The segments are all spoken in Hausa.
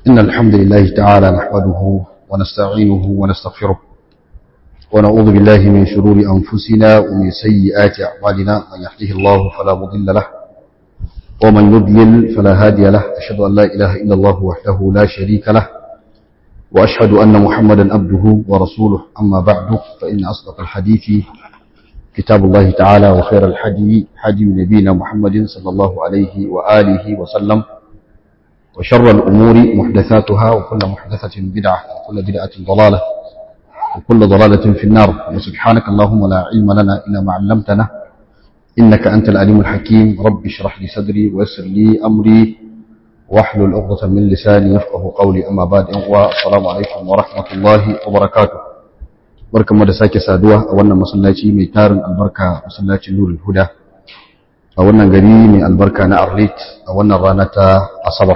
إن الحمد لله تعالى نحمده ونستعينه ونستغفره ونعوذ بالله من شرور أنفسنا ومن سيئات أعمالنا من يهده الله فلا مضل له ومن يضلل فلا هادي له أشهد أن لا إله إلا الله وحده لا شريك له وأشهد أن محمدا عبده ورسوله أما بعد فإن أصدق الحديث كتاب الله تعالى وخير الحدي حدي نبينا محمد صلى الله عليه وآله وسلم وشر الأمور محدثاتها وكل محدثة بدعة وكل بدعة ضلالة وكل ضلالة في النار وسبحانك اللهم لا علم لنا إلا ما علمتنا إنك أنت العليم الحكيم رب اشرح لي صدري ويسر لي أمري واحلل عقدة من لساني يفقه قولي أما بعد والسلام عليكم ورحمة الله وبركاته barkan mu da sake saduwa a wannan masallaci mai tarin albarka masallacin nurul huda a wannan gari mai albarka na arlit a wannan rana ta asabar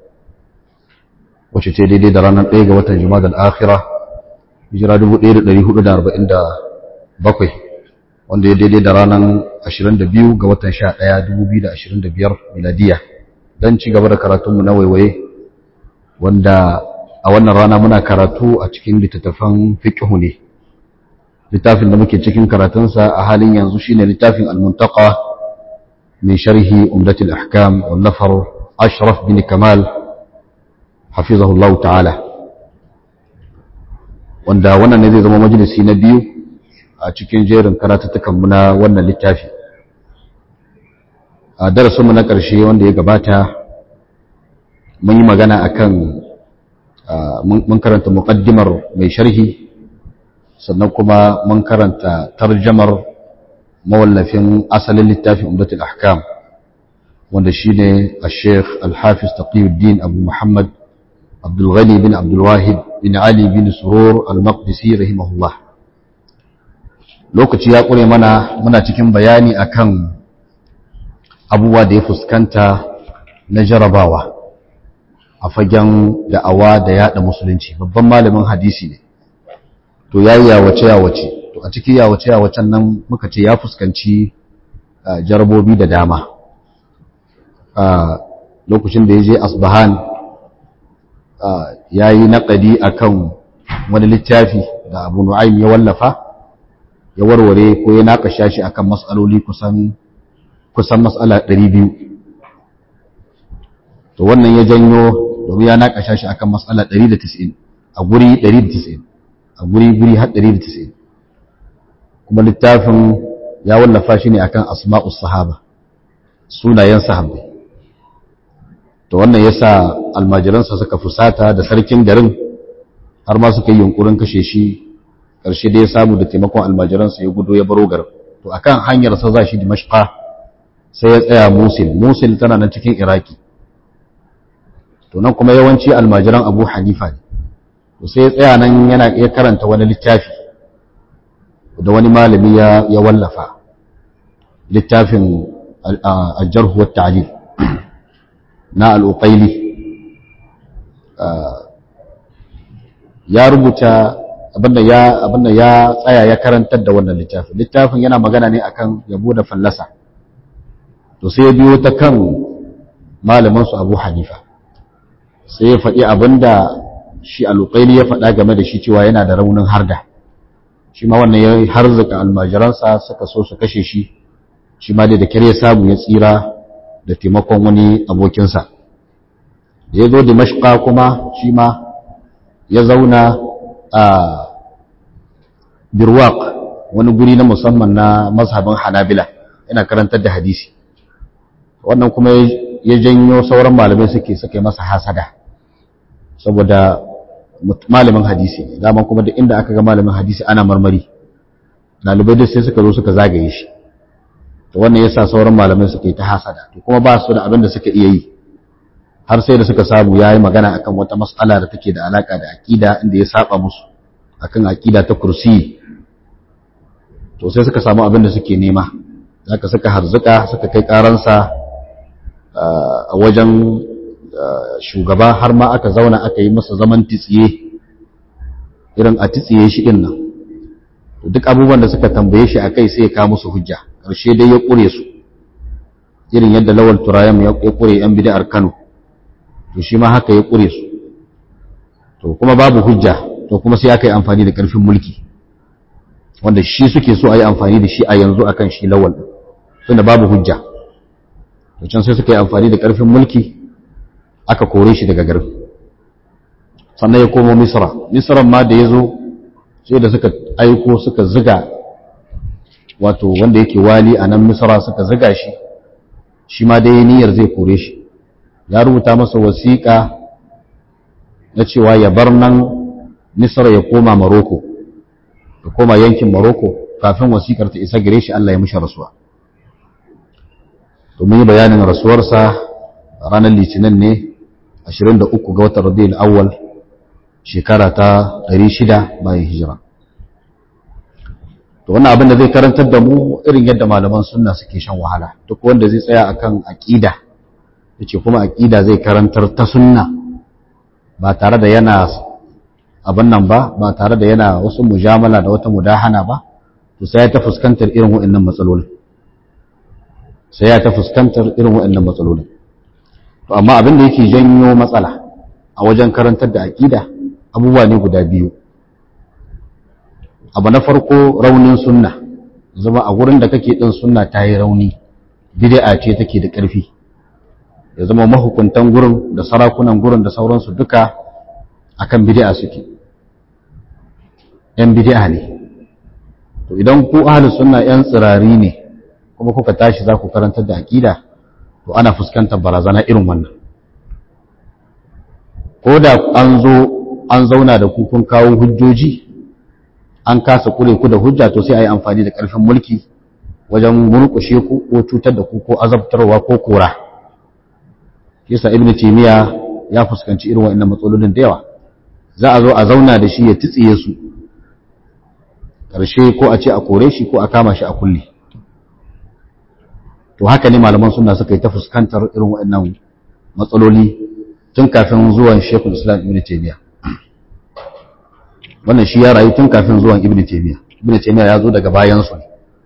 wacce ce daidai da ranar 1 ga watan juma'a al-akhirah hijira 1447 wanda ya daidai da ranar 22 ga watan 11 2025 miladiya don ci gaba da karatunmu na waiwaye wanda a wannan rana muna karatu a cikin littattafan fiqhu ne littafin da muke cikin karatunsa a halin yanzu shine littafin al-muntaqa min sharhi umdatul ahkam wallafar ashraf bin kamal hafizahullah ta'ala wanda wannan ne zai zama majalisi na biyu a cikin jerin karatuttukan mu na wannan littafi a darasinmu na ƙarshe wanda ya gabata mun yi magana akan mun karanta muqaddimar mai sharhi sannan kuma mun karanta tarjamar mawallafin asalin littafin umdatul ahkam wanda shine al-sheikh al-hafiz taqiyuddin abu muhammad abdul ghani bin abdul wahid bin ali bin surur al-maqdisi rahimahullah lokaci ya kure mana muna cikin bayani akan abubuwa da ya fuskanta na jarabawa a fagen da'awa da yada musulunci babban malamin hadisi ne to ya yi yawace-yawace to a cikin yawace-yawacen nan muka ce ya fuskanci jarabobi da dama lokacin da ya je asbahan ya yi naƙadi a kan wani littafi da abu nu'aim ya wallafa ya warware ko ya naƙasha shi a kan matsaloli kusan matsala 200 to wannan ya janyo domin ya naƙasha shi a kan matsala 190 a guri 190 a guri-guri har 190 kuma littafin ya wallafa shi ne akan asma'us sahaba sunayen sahabbai to wannan yasa almajiransa suka fusata da sarkin garin har ma suka yi yunkurin kashe shi ƙarshe da ya samu da taimakon almajiransa ya gudo ya baro garin to akan hanyar sa za shi dimashqa sai ya tsaya musil musil tana nan cikin iraki to nan kuma yawanci almajiran abu hanifa ne to sai ya tsaya nan yana iya karanta wani littafi da wani malami ya ya wallafa littafin al-jarh wa ta'lil na al-uqayli ya rubuta abinda ya abinda ya tsaya ya karantar da wannan littafin littafin yana magana ne akan yabo da fallasa to sai ya biyo ta kan malamin su Abu Hanifa sai ya faɗi abinda shi alukaili ya faɗa game da shi cewa yana da raunin harda shi ma wannan ya harzuka almajiransa suka so su kashe shi shi ma dai da kyar ya samu ya tsira da taimakon wani abokinsa da ya zo da mashka kuma shi ma ya zauna a birwaq wani guri na musamman na mazhabin hanabila yana karantar da hadisi wannan kuma ya janyo sauran malamai suke suka yi masa hasada saboda malamin hadisi ne dama kuma duk inda aka ga malamin hadisi ana marmari ɗalibai duk sai suka zo suka zagaye shi to wannan yasa sauran malamai suka yi ta hasada to kuma ba su da abin da suka iya yi har sai da suka samu yayi magana akan wata mas'ala da take da alaka da aqida inda ya saba musu akan aqida ta kursi to sai suka samu abin da suke nema zaka suka harzuka suka kai karansa a wajen shugaba har ma aka zauna aka yi masa zaman titsiye irin a titsiye shi din nan duk abubuwan da suka tambaye shi a kai sai ya kawo musu hujja ƙarshe dai ya ƙure su irin yadda lawal turayam ya ƙure yan bid'ar Kano to shi ma haka ya ƙure su to kuma babu hujja to kuma sai aka yi amfani da ƙarfin mulki wanda shi suke so a yi amfani da shi a yanzu akan shi lawal tunda babu hujja to can sai suka yi amfani da ƙarfin mulki aka kore shi daga garin sannan ya komo misra misran ma da ya zo sai da suka aiko suka ziga wato wanda yake wali a nan misra suka ziga shi shi ma dai niyyar zai kore shi ya rubuta masa wasiƙa na cewa ya bar nan misra ya koma maroko ya koma yankin maroko kafin wasiƙar ta isa gare shi Allah ya mishi rasuwa to mun yi bayanin rasuwarsa ranar litinin ne 23 ga watan rabiul awwal shekara ta 600 bayan hijira to wannan abin da zai karantar da mu irin yadda malaman sunna suke shan wahala duk wanda zai tsaya akan aqida yace kuma aqida zai karantar ta sunna ba tare da yana abin nan ba ba tare da yana wasu mujamala da wata mudahana ba to sai ya ta fuskantar irin waɗannan matsalolin sai ya ta fuskantar irin waɗannan matsalolin to amma abin da yake janyo matsala a wajen karantar da aqida abubuwa ne guda biyu abu na farko raunin sunna zama a gurin da kake din sunna ta yi rauni bid'a ce take da ƙarfi ya zama mahukuntan gurin da sarakunan gurin da sauransu duka akan bid'a suke yan bid'a ne to idan ku ahlus sunna yan tsirari ne kuma kuka tashi za ku karantar da aqida to ana fuskantar barazana irin wannan ko da an zo an zauna da ku kun kawo hujjoji an kasa kure ku da hujja to sai a yi amfani da ƙarfin mulki wajen murƙushe ku ko cutar da ku ko azabtarwa ko kora yasa ibnu taymiya ya fuskanci irin waɗannan matsalolin da yawa za a zo a zauna da shi ya titsiye su ƙarshe ko a ce a kore shi ko a kama shi a kulle to haka ne malaman suna suka yi ta fuskantar irin waɗannan matsaloli tun kafin zuwan shekul islam ibnu taymiya wannan shi ya rayu tun kafin zuwan ibn taymiya ibn taymiya ya zo daga bayan su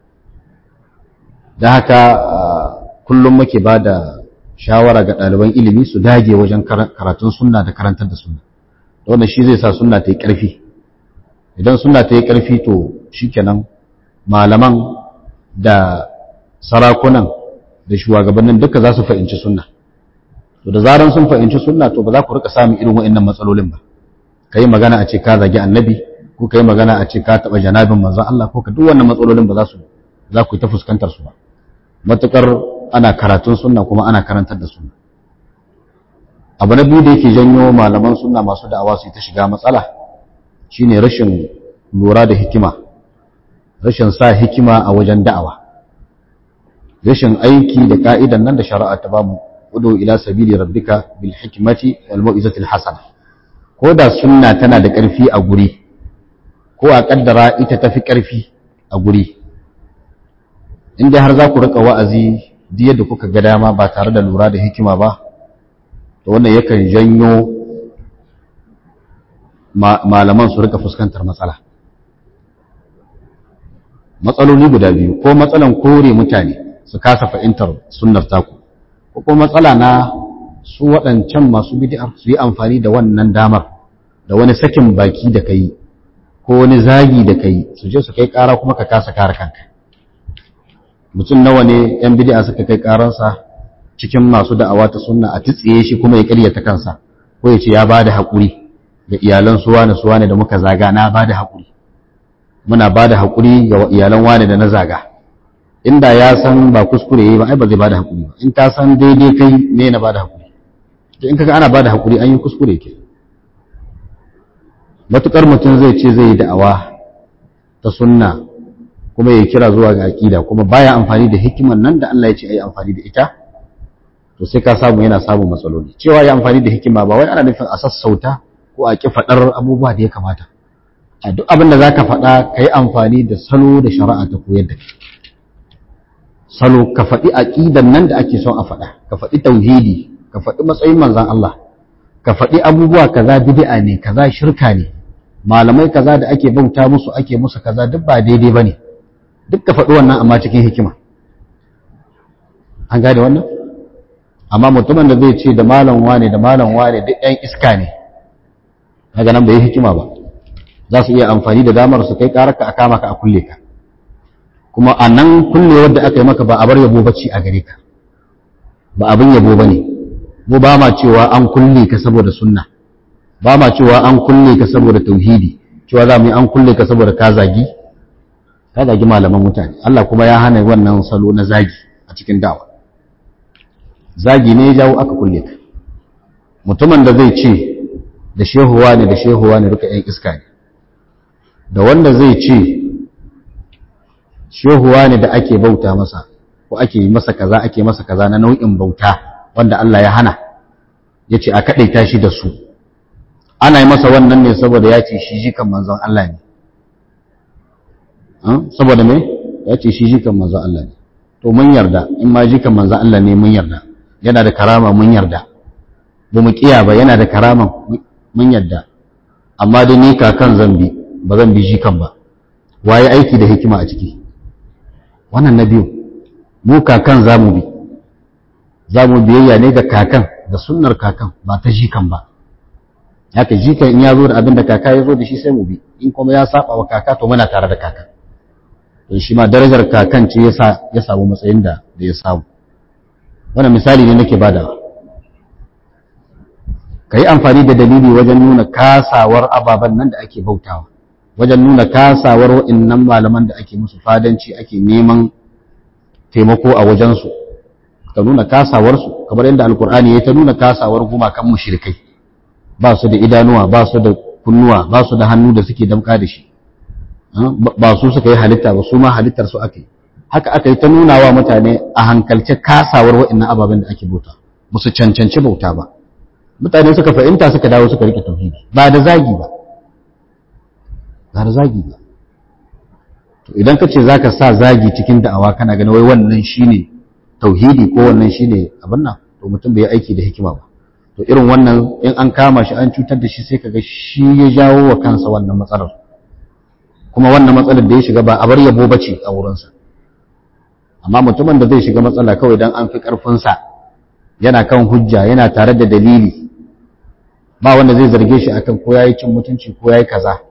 da haka kullum muke ba da shawara ga ɗaliban ilimi su dage wajen karatun sunna da karantar da sunna wannan shi zai sa sunna ta yi ƙarfi idan sunna ta yi ƙarfi to shikenan malaman da sarakunan da shugabannin duka za su fahimci sunna to da zaran sun fahimci sunna to ba za ku rika samun irin waɗannan matsalolin ba ka yi magana a ce ka zagi annabi ko ka yi magana a ce ka taɓa janabin manzan Allah ko ka duk wannan matsalolin ba za su za ku yi ta fuskantar su ba matuƙar ana karatun sunna kuma ana karantar da sunna abu na biyu da yake janyo malaman sunna masu da'awa su yi ta shiga matsala shine rashin lura da hikima rashin sa hikima a wajen da'awa rashin aiki da ka'idan nan da shari'a ta bamu udu ila sabili rabbika bil hikmati wal mau'izati al hasana ko da sunna tana da ƙarfi a guri ko a ƙaddara ita tafi ƙarfi a guri inda har za ku riƙa wa'azi duk yadda kuka ga dama ba tare da lura da hikima ba to wannan yakan janyo malaman su riƙa fuskantar matsala matsaloli guda biyu ko matsalan kore mutane su kasa fahimtar sunnar taku ko kuma matsala na su waɗancan masu bid'ar su yi amfani da wannan damar da wani sakin baki da kai ko wani zagi da kai su je su kai ƙara kuma ka kasa kare kanka mutum nawa ne yan bid'a suka kai ƙaransa cikin masu da'awa ta sunna a titsiye shi kuma ya ƙaryata kansa ko ya ce ya bada haƙuri da iyalan su wane su wane da muka zaga na bada haƙuri muna bada haƙuri ga iyalan wane da na zaga inda ya san ba kuskure yayi ba ai ba zai bada haƙuri ba in ta san daidai kai me na bada haƙuri to in kaga ana bada haƙuri an yi kuskure ke matukar mutum zai ce zai yi da'awa ta sunna kuma ya kira zuwa ga aqida kuma baya amfani da hikiman nan da Allah ya ce ayi amfani da ita to sai ka samu yana samun matsaloli cewa ya amfani da hikima ba wai ana nufin a sassauta ko a ki fadar abubuwa da ya kamata a duk abin da zaka faɗa ka yi amfani da salo da shari'a ta koyar da kai salo ka faɗi aqidan nan da ake son a faɗa ka faɗi tauhidi ka faɗi matsayin manzon Allah ka faɗi abubuwa kaza bid'a ne kaza shirka ne malamai kaza da ake bauta musu ake musu kaza duk ba daidai bane duk ka faɗi wannan amma cikin hikima an gane wannan amma mutumin da zai ce da malam wane da malam wane duk ɗan iska ne kaga nan bai yi hikima ba za su iya amfani da damar su kai karaka a kama ka a kulle ka kuma a nan kullewar da aka yi maka ba a bar yabo bacci a gare ka ba abin yabo ba ne mu ba ma cewa an kulle ka saboda sunna ba ma cewa an kulle ka saboda tauhidi cewa za mu yi an kulle ka saboda ka zagi ka zagi malaman mutane Allah kuma ya hana wannan salo na zagi a cikin dawa zagi ne ya jawo aka kulle ka mutumin da zai ce da shehuwa ne da shehuwa ne duka yan iska ne da wanda zai ce shehuwa ne da ake bauta masa ko ake yi masa kaza ake masa kaza na nau'in bauta wanda Allah ya hana ya ce a kaɗaita shi da su ana yi masa wannan ne saboda ya ce shi jikan manzon Allah ne saboda me ya ce shi jikan manzon Allah ne to mun yarda in ma jikan manzon Allah ne mun yarda yana da karama mun yarda ba mu kiya ba yana da karama mun yarda amma da ni kakan zambi ba zan bi jikan ba waye aiki da hikima a ciki wannan na biyu mu kakan za mu bi za mu biyayya ne ga kakan da sunnar kakan ba ta jikan ba haka jikan in ya zo da abin da kaka ya zo da shi sai mu bi in kuma ya saba wa kaka to muna tare da kaka to shi ma darajar kakan ce yasa ya samu matsayin da da ya samu wannan misali ne nake badawa kai amfani da dalili wajen nuna kasawar ababen nan da ake bautawa wajen nuna kasawar wa'annan malaman da ake musu fadanci ake neman taimako a wajensu ka nuna kasawarsu kamar yadda alkur'ani ya ta nuna kasawar gumakan mushrikai ba su da idanuwa ba su da kunnuwa ba su da hannu da suke damka da shi ba su suka yi halitta ba su ma halittar su aka yi haka aka yi ta nuna wa mutane a hankalce kasawar wa'annan ababen da ake bauta ba su cancanci bauta ba mutane suka fahimta suka dawo suka rike tauhidi ba da zagi ba ba da zagi ba to idan ka ce zaka sa zagi cikin da'awa kana ganin wai wannan shine tauhidi ko wannan shine abin nan to mutum bai aiki da hikima ba to irin wannan in an kama shi an cutar da shi sai kaga shi ya jawo wa kansa wannan matsalar kuma wannan matsalar da ya shiga ba a bar yabo bace a wurinsa amma mutumin da zai shiga matsala kawai dan an fi karfinsa yana kan hujja yana tare da dalili ba wanda zai zarge shi akan ko yayi cin mutunci ko yayi kaza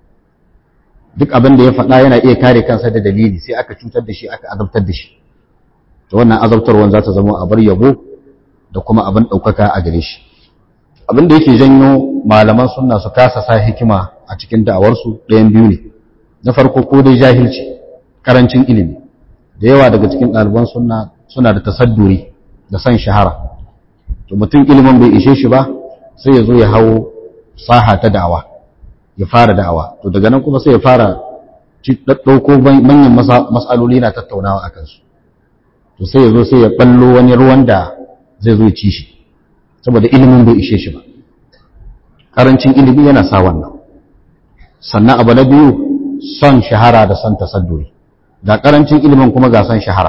duk abin da ya faɗa yana iya kare kansa da dalili sai aka cutar da shi aka azabtar da shi to wannan azabtarwan za ta zama a bar yabo da kuma abin ɗaukaka a gare shi abin da yake janyo malaman sunna su kasa sa hikima a cikin da'awarsu ɗayan biyu ne na farko ko dai jahilci karancin ilimi da yawa daga cikin ɗaliban sunna suna da tasadduri da son shahara to mutum ilimin bai ishe shi ba sai ya zo ya hau saha ta da'awa ya fara da'awa to daga nan kuma sai ya fara ɗauko manyan mas'aloli na tattaunawa a kansu to sai ya zo sai ya ɓallo wani ruwan da zai zo ci shi saboda ilimin bai ishe shi ba ƙarancin ilimi yana sa wannan sannan abu na biyu son shahara da son tasadduri ga ƙarancin ilimin kuma ga son shahara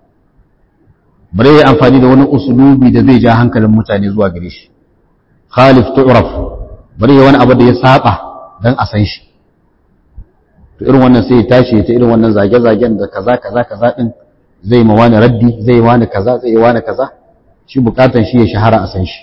bare ya amfani da wani usulubi da zai ja hankalin mutane zuwa gare shi khalif tu'raf bare ya wani abu da ya saba dan a san shi to irin wannan sai ya tashi ta irin wannan zage-zagen da kaza kaza kaza din zai ma wani raddi zai wani kaza zai wani kaza shi bukatan shi ya shahara a san shi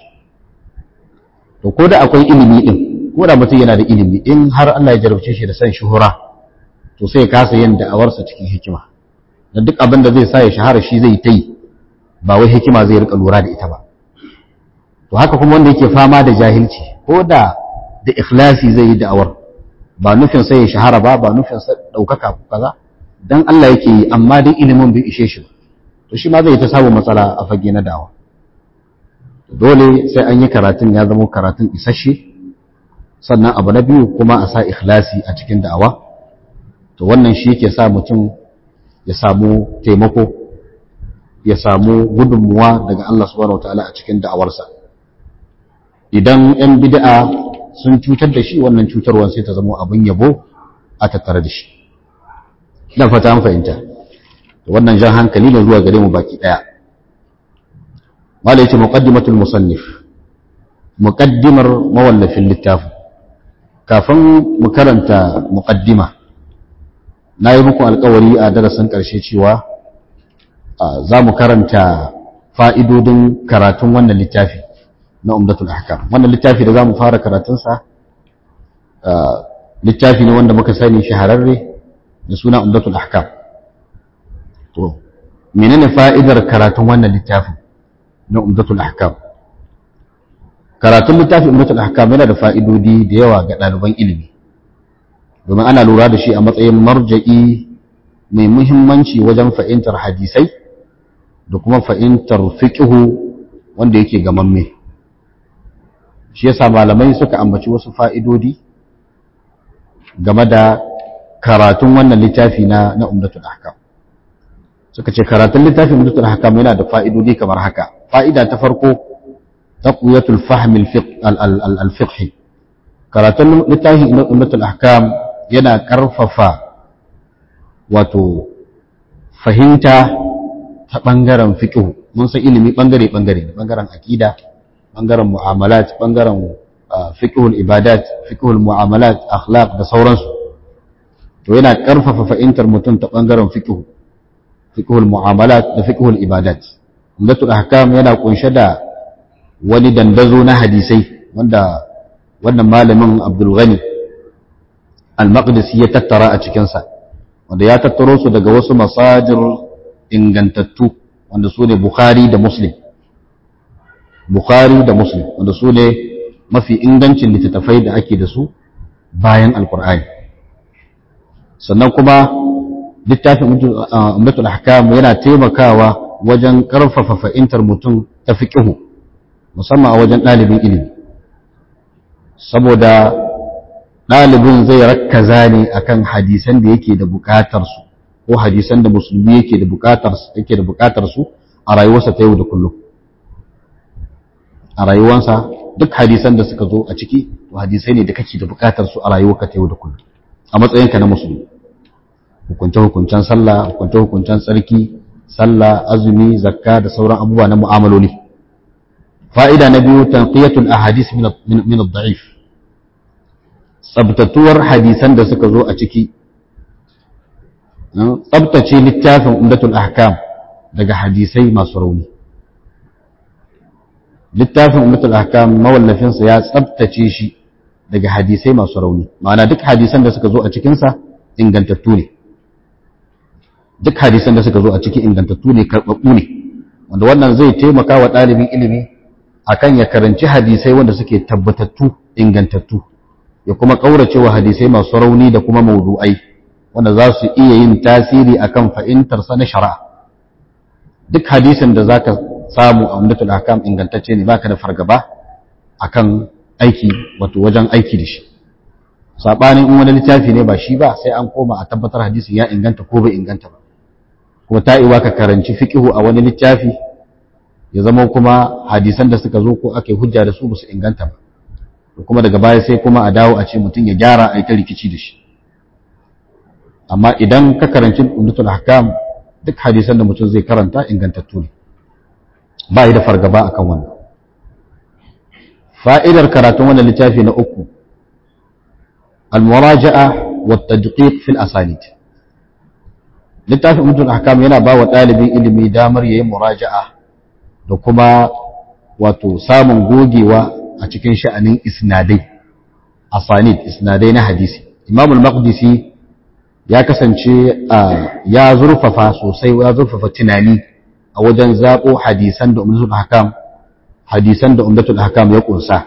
to ko da akwai ilimi din ko da mutum yana da ilimi in har Allah ya jarabce shi da san shuhura to sai ya kasa yin da'awarsa cikin hikima da duk abin da zai sa ya shahara shi zai ta yi ba wai hikima zai rika lura da ita ba to haka kuma wanda yake fama da jahilci ko da da ikhlasi zai yi da'awar ba nufin sai ya shahara ba ba nufin sa daukaka kaza dan Allah yake yi amma dai ilimin bai ishe shi ba to shi ma zai ta samu matsala a fage na da'awa dole sai an yi karatun ya zama karatun isasshe sannan abu na biyu kuma a sa ikhlasi a cikin da'awa to wannan shi yake sa mutum ya samu taimako ya samu gudunmuwa daga Allah subhanahu wataala a cikin da'awarsa idan 'yan bid'a sun cutar da shi wannan cutarwar sai ta zama abin yabo a tattare da shi dan fata an fahimta wannan jan hankali ne zuwa gare mu baki daya malai ce muqaddimatul musannif muqaddimar mawallafin littafin kafin mu karanta muqaddima na yi muku alkawari a darasin ƙarshe cewa za mu karanta fa'idodin karatun wannan littafi na umdatul ahkam wannan littafi da za mu fara karatunsa littafi ne wanda muka sani shahararre da suna umdatul ahkam to menene fa'idar karatun wannan littafin na umdatul ahkam karatun littafin umdatul ahkam yana da fa'idodi da yawa ga ɗaliban ilimi domin ana lura da shi a matsayin marja'i mai muhimmanci wajen fahimtar hadisai da kuma fahimtar fiƙihu wanda yake gamamme shi yasa malamai suka ambaci wasu fa'idodi game da karatun wannan littafi na na umdatul ahkam suka ce karatun littafin umdatul ahkam yana da fa'idodi kamar haka fa'ida ta farko taqwiyatul fahm al-fiqhi karatun littafin umdatul ahkam yana karfafa wato fahimta ta bangaren fiqh mun san ilimi bangare bangare bangaren aqida bangaren mu'amalat bangaren fiqhul ibadat fiqhul mu'amalat akhlaq da sauransu to yana karfafa fahimtar mutum ta bangaren fiqh fiqhul mu'amalat da fiqhul ibadat umdatul ahkam yana kunshe da wani dandazo na hadisai wanda wannan malamin Abdul Ghani al-Maqdisi ya tattara a cikin sa wanda ya tattaro su daga wasu masajir ingantattu wanda su ne Bukhari da Muslim Bukhari da Muslim wanda su ne mafi ingancin littattafai da ake da su bayan Alkur'ani sannan kuma littafin Umdatul Ahkam yana taimakawa wajen ƙarfafa fahimtar mutum ta fiqihu musamman a wajen ɗalibin ilimi saboda ɗalibin zai rakkaza ne akan hadisan da yake da buƙatar su ko hadisan da musulmi yake da buƙatar yake da buƙatar su a rayuwarsa ta yau da kullum a rayuwarsa duk hadisan da suka zo a ciki to hadisai ne da kake da buƙatar su a rayuwarka ta yau da kullum a matsayinka na musulmi hukunce hukuncen sallah hukunce hukuncen tsarki sallah azumi zakka da sauran abubuwa na mu'amaloli fa'ida na biyu tanqiyatul ahadith min ad-da'if tsabtatuwar hadisan da suka zo a ciki tsabtace littafin umdatul ahkam daga hadisai masu rauni littafin umdatul ahkam mawallafinsa ya tsabtace shi daga hadisai masu rauni ma'ana duk hadisan da suka zo a cikinsa ingantattu ne duk hadisan da suka zo a ciki ingantattu ne karɓaɓɓu ne wanda wannan zai taimaka wa ɗalibin ilimi akan ya karanci hadisai wanda suke tabbatattu ingantattu ya kuma ƙaurace wa hadisai masu rauni da kuma maudu'ai wanda za su iya yin tasiri akan fahimtarsa na shari'a duk hadisin da zaka samu a umdatul ahkam ingantacce ne baka da fargaba akan aiki wato wajen aiki da shi sabanin in wani littafi ne ba shi ba sai an koma a tabbatar hadisin ya inganta ko bai inganta ba kuma ta iwa ka karanci fiqhu a wani littafi ya zama kuma hadisan da suka zo ko ake hujja da su ba su inganta ba kuma daga baya sai kuma a dawo a ce mutum ya gyara a yi ta rikici da shi amma idan ka karanci umdatul ahkam duk hadisan da mutum zai karanta ingantattu ne ba yi da fargaba akan wannan fa'idar karatun wannan littafi na uku al-muraja'a wa tadqiq fil asanid littafin umdatul ahkam yana ba wa ɗalibin ilimi damar yayin muraja'a da kuma wato samun gogewa a cikin sha'anin isnadai asanid isnadai na hadisi imam al-maqdisi ya kasance ya zurfafa sosai ya zurfafa tunani a wajen zaɓo hadisan da umdatul hakam hadisan da umdatul hakam ya kunsa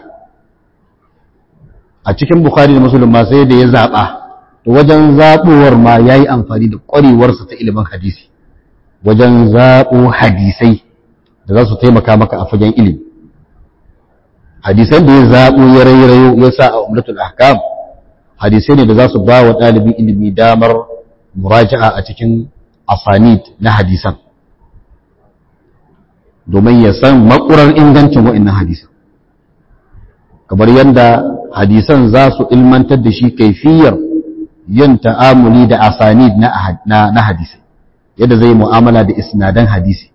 a cikin bukhari da muslim ma sai da ya zaɓa to wajen zaɓowar ma ya yi amfani da ƙwarewarsa ta ilimin hadisi wajen zaɓo hadisai da za su taimaka maka a fagen ilimi hadisan da ya zaɓo ya rairayo ya sa a umdatul ahkam hadisai ne da za su ba wa ɗalibin ilimi damar muraja'a a cikin asanid na hadisan domin ya san makurar ingancin wa'annan hadisan kamar yadda hadisan za su ilmantar da shi kaifiyar yin ta'amuli da asanid na hadisai yadda zai mu'amala da isnadan hadisi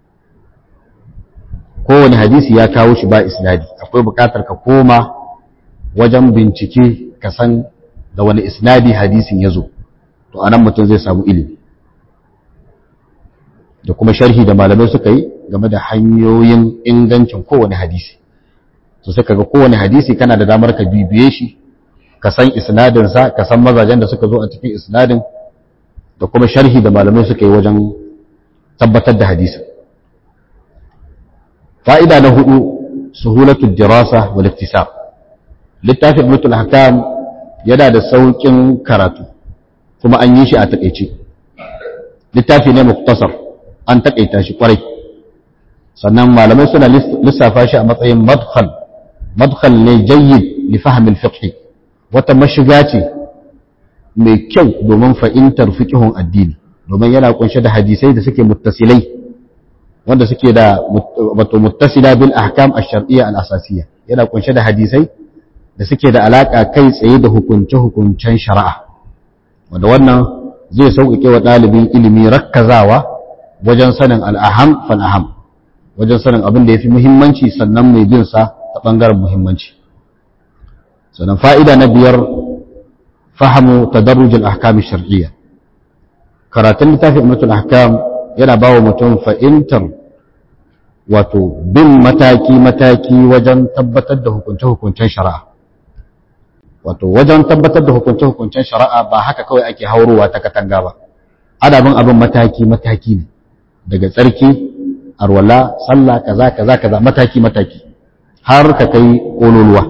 kowane hadisi ya kawo shi ba isnadi akwai buƙatar ka koma wajen bincike ka san da wani isnadi hadisin ya zo to anan mutum zai samu ilimi da kuma sharhi da malamai suka yi game da hanyoyin ingancin kowane hadisi to sai kaga kowane hadisi kana da damar ka bibiye shi ka san isnadinsa ka san mazajen da suka zo a cikin isnadin da kuma sharhi da malamai suka yi wajen tabbatar da hadisi fa'ida na hudu suhulatul dirasa wal iktisab littafin mutul hakam yana da saukin karatu kuma an yi shi a takeice littafi ne muktasar an takaita shi kwarai sannan malamai suna lissafa shi a matsayin madkhal madkhal ne jayyid li fahmil fiqh wata mashiga ce mai kyau domin fahimtar fiqhun addini domin yana kunshe da hadisai da suke muttasilai wanda suke da wato muttasila bil ahkam ash-shar'iyya al-asasiyya yana kunshe da hadisai da suke da alaka kai tsaye da hukunce-hukuncen shari'a wanda wannan zai sauƙaƙe wa ɗalibin ilimi rakkazawa wajen sanin al'aham fal'aham wajen sanin abin da ya fi muhimmanci sannan mai bin sa ta ɓangaren muhimmanci sannan fa'ida na biyar fahamu tadarrujin ahkamin shar'iyya karatun littafin mutum ahkam yana ba wa mutum fa'intar wato bin mataki-mataki wajen tabbatar da hukunce-hukuncen shari'a wato wajen tabbatar da hukunce-hukuncen shari'a ba haka kawai ake haurowa ta katanga ba adabin abin mataki-mataki ne daga tsarki arwala sallah kaza kaza kaza mataki-mataki har ka kai kololuwa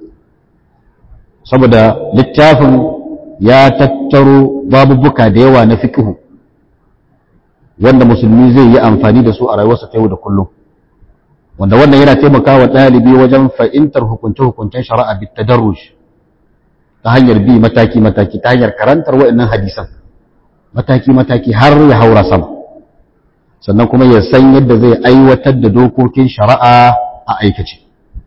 saboda littafin ya tattaro babubuka da yawa na fiqhu wanda musulmi zai yi amfani da su a rayuwarsa ta yau da kullum wanda wannan yana taimakawa ɗalibi wajen fahimtar hukunce-hukuncen shari'a bit tadarruj ta hanyar bi mataki-mataki ta hanyar karantar waɗannan hadisan mataki-mataki har ya haura sama sannan kuma ya san yadda zai aiwatar da dokokin shari'a a aikace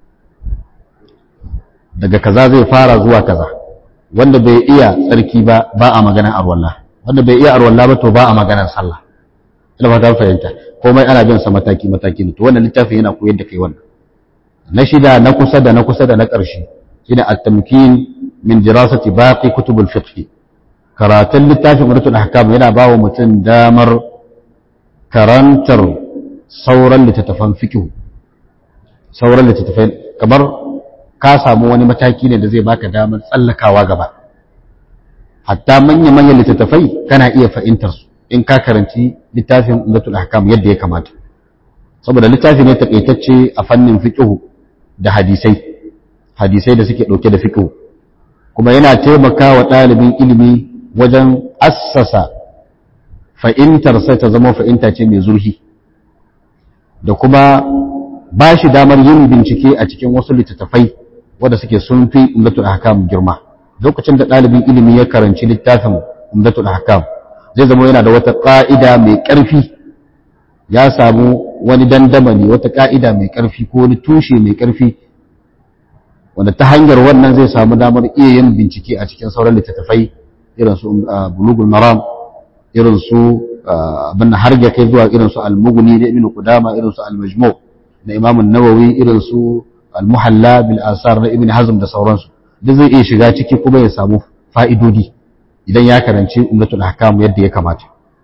daga kaza zai fara zuwa kaza wanda bai iya tsarki ba ba a maganar arwallah wanda bai iya arwallah ba to ba a maganar sallah ina fata fahimta komai ana bin sa mataki-mataki ne to wannan littafin yana koyar da kai wannan na shida na kusa da na kusa da na ƙarshe shine at-tamkin min dirasati baqi kutubul fiqh karatun littafin umratul ahkam yana bawa mutum damar karantar sauran littattafan fiqh sauran littattafai kamar ka samu wani mataki ne da zai baka damar tsallakawa gaba hatta manya manyan littattafai kana iya fahimtar su in ka karanci littafin umratul ahkam yadda ya kamata saboda littafi ne takaitacce a fannin fiqh da hadisai hadisai da suke dauke da fiqh kuma yana taimakawa ɗalibin ilimi wajen assasa fa'intarsa ta zama fa'inta ce mai zurfi da kuma ba shi damar yin bincike a cikin wasu littattafai wadda suke sun fi umdatul ahkam girma lokacin da ɗalibin ilimi ya karanci littafin umdatul ahkam zai zama yana da wata ƙa'ida mai ƙarfi ya samu wani dandamali wata ƙa'ida mai ƙarfi ko wani tushe mai ƙarfi wanda ta hanyar wannan zai samu damar iya yin bincike a cikin sauran littattafai irin su bulugul maram irin su abin har ya kai zuwa irin su al-mughni da ibn qudama irin su al-majmu na imam an-nawawi irin su al-muhalla bil asar na ibn hazm da sauransu duk zai iya shiga ciki kuma ya samu fa'idodi idan ya karanci umdatul ahkam yadda ya kamata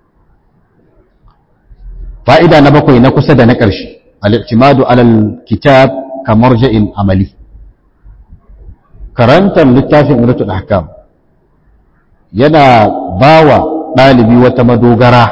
fa'ida na bakwai na kusa da na ƙarshe al-i'timadu alal kitab kamar ja'in amali karantar littafin umdatul ahkam yana bawa ɗalibi wata madogara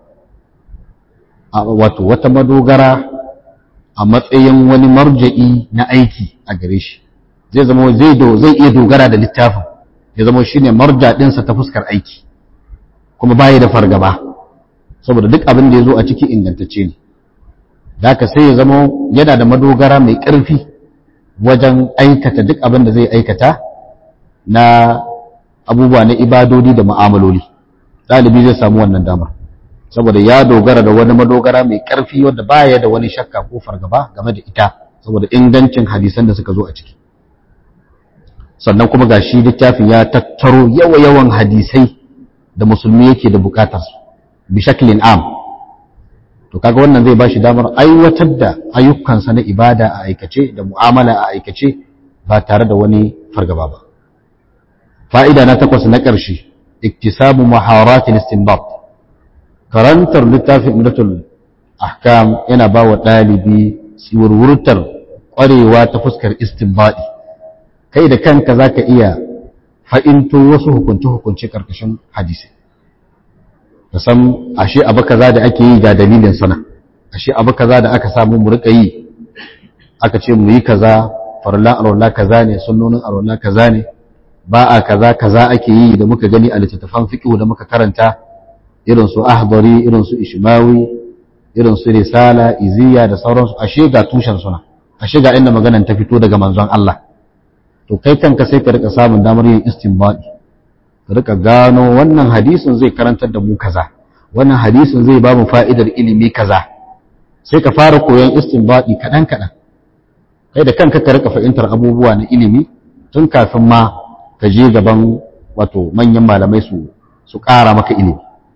wato wata madogara a matsayin wani marja'i na aiki a gare shi zai zama zai do zai iya dogara da littafin ya zama shine marja ɗinsa ta fuskar aiki kuma baya da fargaba saboda duk abin da ya zo a ciki ingantacce ne haka sai ya zama yana da madogara mai ƙarfi wajen aikata duk abin da zai aikata na abubuwa na ibadodi da mu'amaloli ɗalibi zai samu wannan damar saboda ya dogara da wani madogara mai ƙarfi wadda baya da wani shakka ko fargaba game da ita saboda ingancin hadisan da suka zo a ciki sannan kuma ga shi littafin ya tattaro yawa-yawan hadisai da musulmi yake da bukatar su bi shaklin am to kaga wannan zai bashi damar aiwatar da ayyukansa na ibada a aikace da mu'amala a aikace ba tare da wani fargaba ba fa'ida na takwas na ƙarshe iktisabu maharatin istinbat karantar littafin umdatul ahkam yana ba wa ɗalibi tsiwurwurtar ƙwarewa ta fuskar istinbadi kai da kanka za ka iya fa'into wasu hukunce-hukunce karkashin hadisi da san ashe abu kaza da ake yi ga dalilin sana ashe abu kaza da aka samu mu rika yi aka ce mu yi kaza farlan arwala kaza ne sunnonin arwala kaza ne ba a kaza kaza ake yi da muka gani a littattafan fiqh da muka karanta irin su ahdari irin su ishmawi irin su risala iziya da sauransu ashe ga tushen suna ashe ga inda maganan ta fito daga manzon Allah to kai kanka sai ka rika samun damar yin istinbadi ka rika gano wannan hadisin zai karantar da mu kaza wannan hadisin zai ba mu fa'idar ilimi kaza sai ka fara koyon istinbadi kaɗan kaɗan kai da kanka ka rika fahimtar abubuwa na ilimi tun kafin ma ka je gaban wato manyan malamai su su ƙara maka ilimi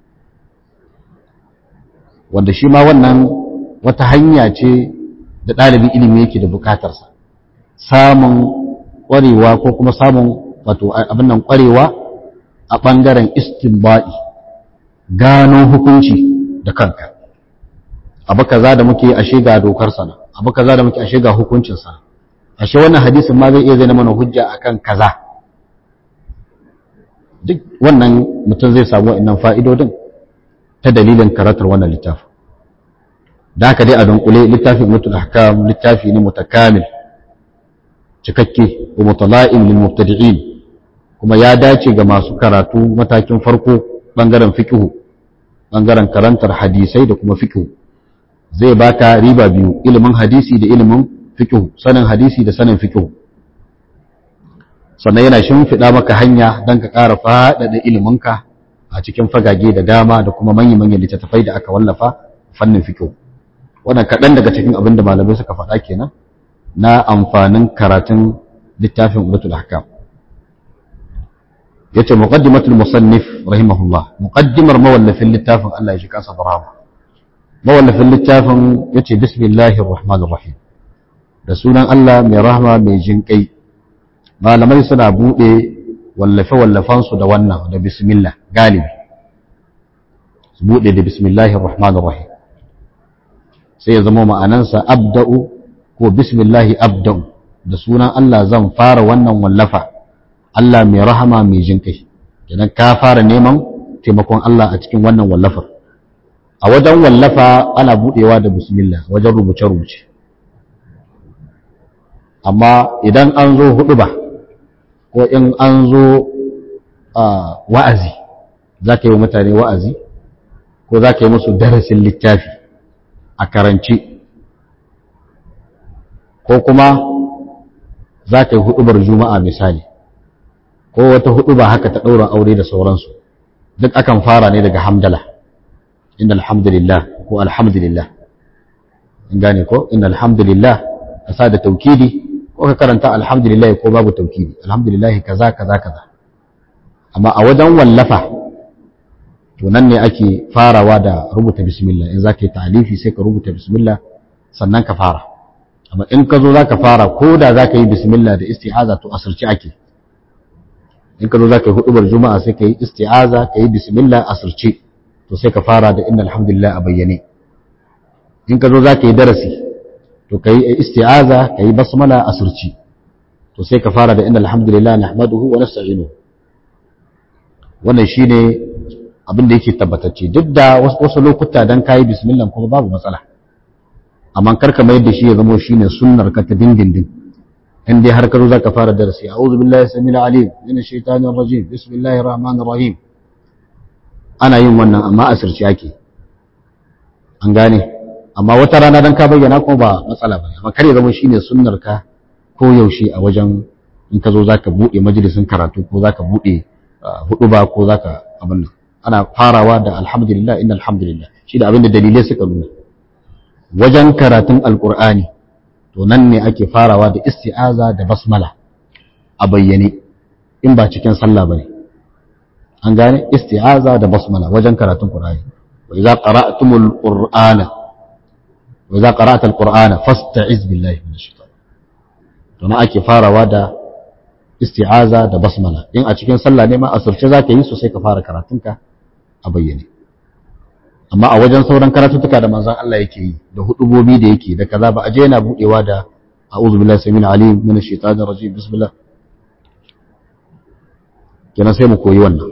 wanda shi ma wannan wata hanya ce da ɗalibin ilimi yake da buƙatarsa samun ƙwarewa ko kuma samun wato abin nan ƙwarewa a ɓangaren istinbaɗi gano hukunci da kanka abu kaza da muke ashe ga dokar sana abu kaza da muke ashe ga hukuncin sa ashe wannan hadisin ma zai iya zai mana hujja akan kaza duk wannan mutum zai samu wa'annan fa'idodin ta dalilin karatar wannan littafin da haka dai a dunkule littafin mutul ahkam littafi ne mutakamil cikakke wa mutala'im lil mubtadi'in kuma ya dace ga masu karatu matakin farko bangaren fiqhu bangaren karantar hadisai da kuma fiqhu zai baka riba biyu ilimin hadisi da ilimin fiqhu sanin hadisi da sanin fiqhu sannan yana shimfiɗa maka hanya don ka ƙara faɗaɗa iliminka a cikin fagage da dama da kuma manya-manyan littattafai da aka wallafa fannin fiqhu wannan kaɗan daga cikin abin da malamai suka faɗa kenan na amfanin karatun littafin Udatul Ahkam yace muqaddimatul musannif rahimahullah muqaddimar mawallafin littafin Allah ya shi kansa barama mawallafin littafin yace bismillahir rahmanir rahim da sunan Allah mai rahma mai jinkai malamai suna bude wallafe wallafan su da wannan da bismillah galibi su bude da bismillahir rahmanir rahim sai ya zama ma'anansa abda'u ko bismillahi abda'u da sunan Allah zan fara wannan wallafa Allah mai rahama mai jin kai idan ka fara neman taimakon Allah a cikin wannan wallafar a wajen wallafa ana budewa da bismillah wajen rubuce-rubuce amma idan an zo hudu ba ko in an zo wa'azi za ka yi mutane wa'azi ko za ka yi musu darasin littafi a karanci ko kuma za ka yi hudubar juma'a misali ko wata huduba haka ta ɗaura aure da sauransu duk akan fara ne daga hamdala inda alhamdulillah ko alhamdulillah in gane ko inda alhamdulillah ka sa da taukidi ko ka karanta alhamdulillah ko babu taukidi alhamdulillah kaza kaza kaza amma a wajen wallafa to nan ne ake farawa da rubuta bismillah in za ka yi ta'alifi sai ka rubuta bismillah sannan ka fara amma in ka zo za ka fara ko da za ka yi bismillah da isti'aza to asirci ake in ka zo za ka yi hudubar juma'a sai ka yi isti'aza ka yi bismillah asirci to sai ka fara da inna alhamdulillah a bayyane in ka zo za ka yi darasi to ka yi isti'aza ka yi basmala asirci to sai ka fara da inna alhamdulillah nahmaduhu wa nasta'inuhu wannan shine abin da yake tabbatacce duk da wasu lokuta dan kayi bismillah kuma babu matsala amma karka mai da shi ya zama shine sunnar ka ta dindindin in dai har ka zo zaka fara darasi a'udhu billahi samil alim min ash-shaytanir rajim bismillahir rahmanir rahim ana yin wannan amma asirci ake an gane amma wata rana dan ka bayyana kuma ba matsala bane amma kar ya zama shine sunnar ka ko yaushe a wajen in ka zo zaka bude majalisin karatu ko zaka bude hudu ba ko zaka abin nan ana farawa da alhamdulillah inna alhamdulillah shi da abin da dalilai suka nuna wajen karatun alkur'ani to nan ne ake farawa da isti'aza da basmala a bayyane in ba cikin sallah bane an gane isti'aza da basmala wajen karatun qur'ani wa idza qara'tumul qur'ana wa idza qara'ta alqur'ana fasta'iz billahi minash shaitan to nan ake farawa da isti'aza da basmala in a cikin sallah ne ma asirce zaka yi su sai ka fara karatunka a bayyane amma a wajen sauran karatuttuka da manzon Allah yake yi da hudubobi da yake da kaza ba a je yana budewa da a'udhu billahi samil alim minash shaitanir rajim bismillah kenan sai mu koyi wannan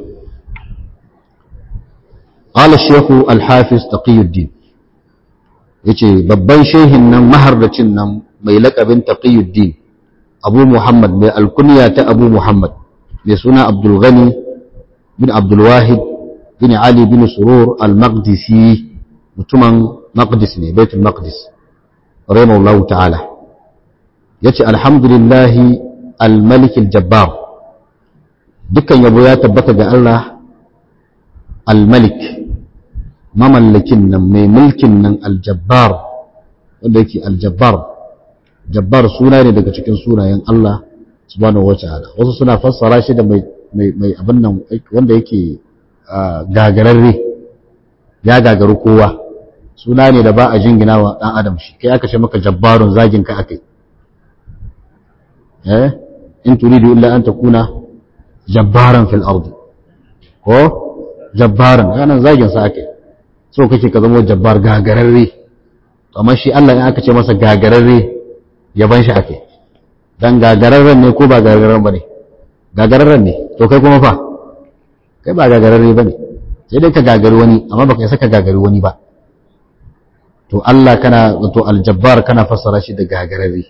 qala shaykh al-hafiz taqiyuddin yace babban shehin nan mahardacin nan mai laƙabin taqiyuddin abu muhammad mai alkunya ta abu muhammad mai suna abdul ghani bin abdul wahid bin ali bin surur al-maqdisi mutumin maqdis ne baitul maqdis rahimahullahu ta'ala yace alhamdulillahi al-malik al-jabbar dukkan yabo ya tabbata ga Allah al-malik mamallakin nan mai mulkin nan al-jabbar wanda yake al-jabbar jabbar suna ne daga cikin sunayen Allah subhanahu wata'ala wasu suna fassara shi da mai mai abin nan wanda yake gagararre ya gagaru kowa suna ne da ba a jingina wa dan adam shi kai aka ce maka jabbarun zagin ka akai eh in turidu illa an takuna jabbaran fil ardi ko jabbaran yana zagin sa akai so kake ka zama jabbar gagararre amma shi Allah in aka ce masa gagararre yaban shi ake dan gagararren ne ko ba gagararren ba ne gagararren ne to kai kuma fa kai ba gagararre ba ne sai dai ka gagari wani amma baka isa ka gagari wani ba to Allah kana to aljabbar kana fassara shi da gagararre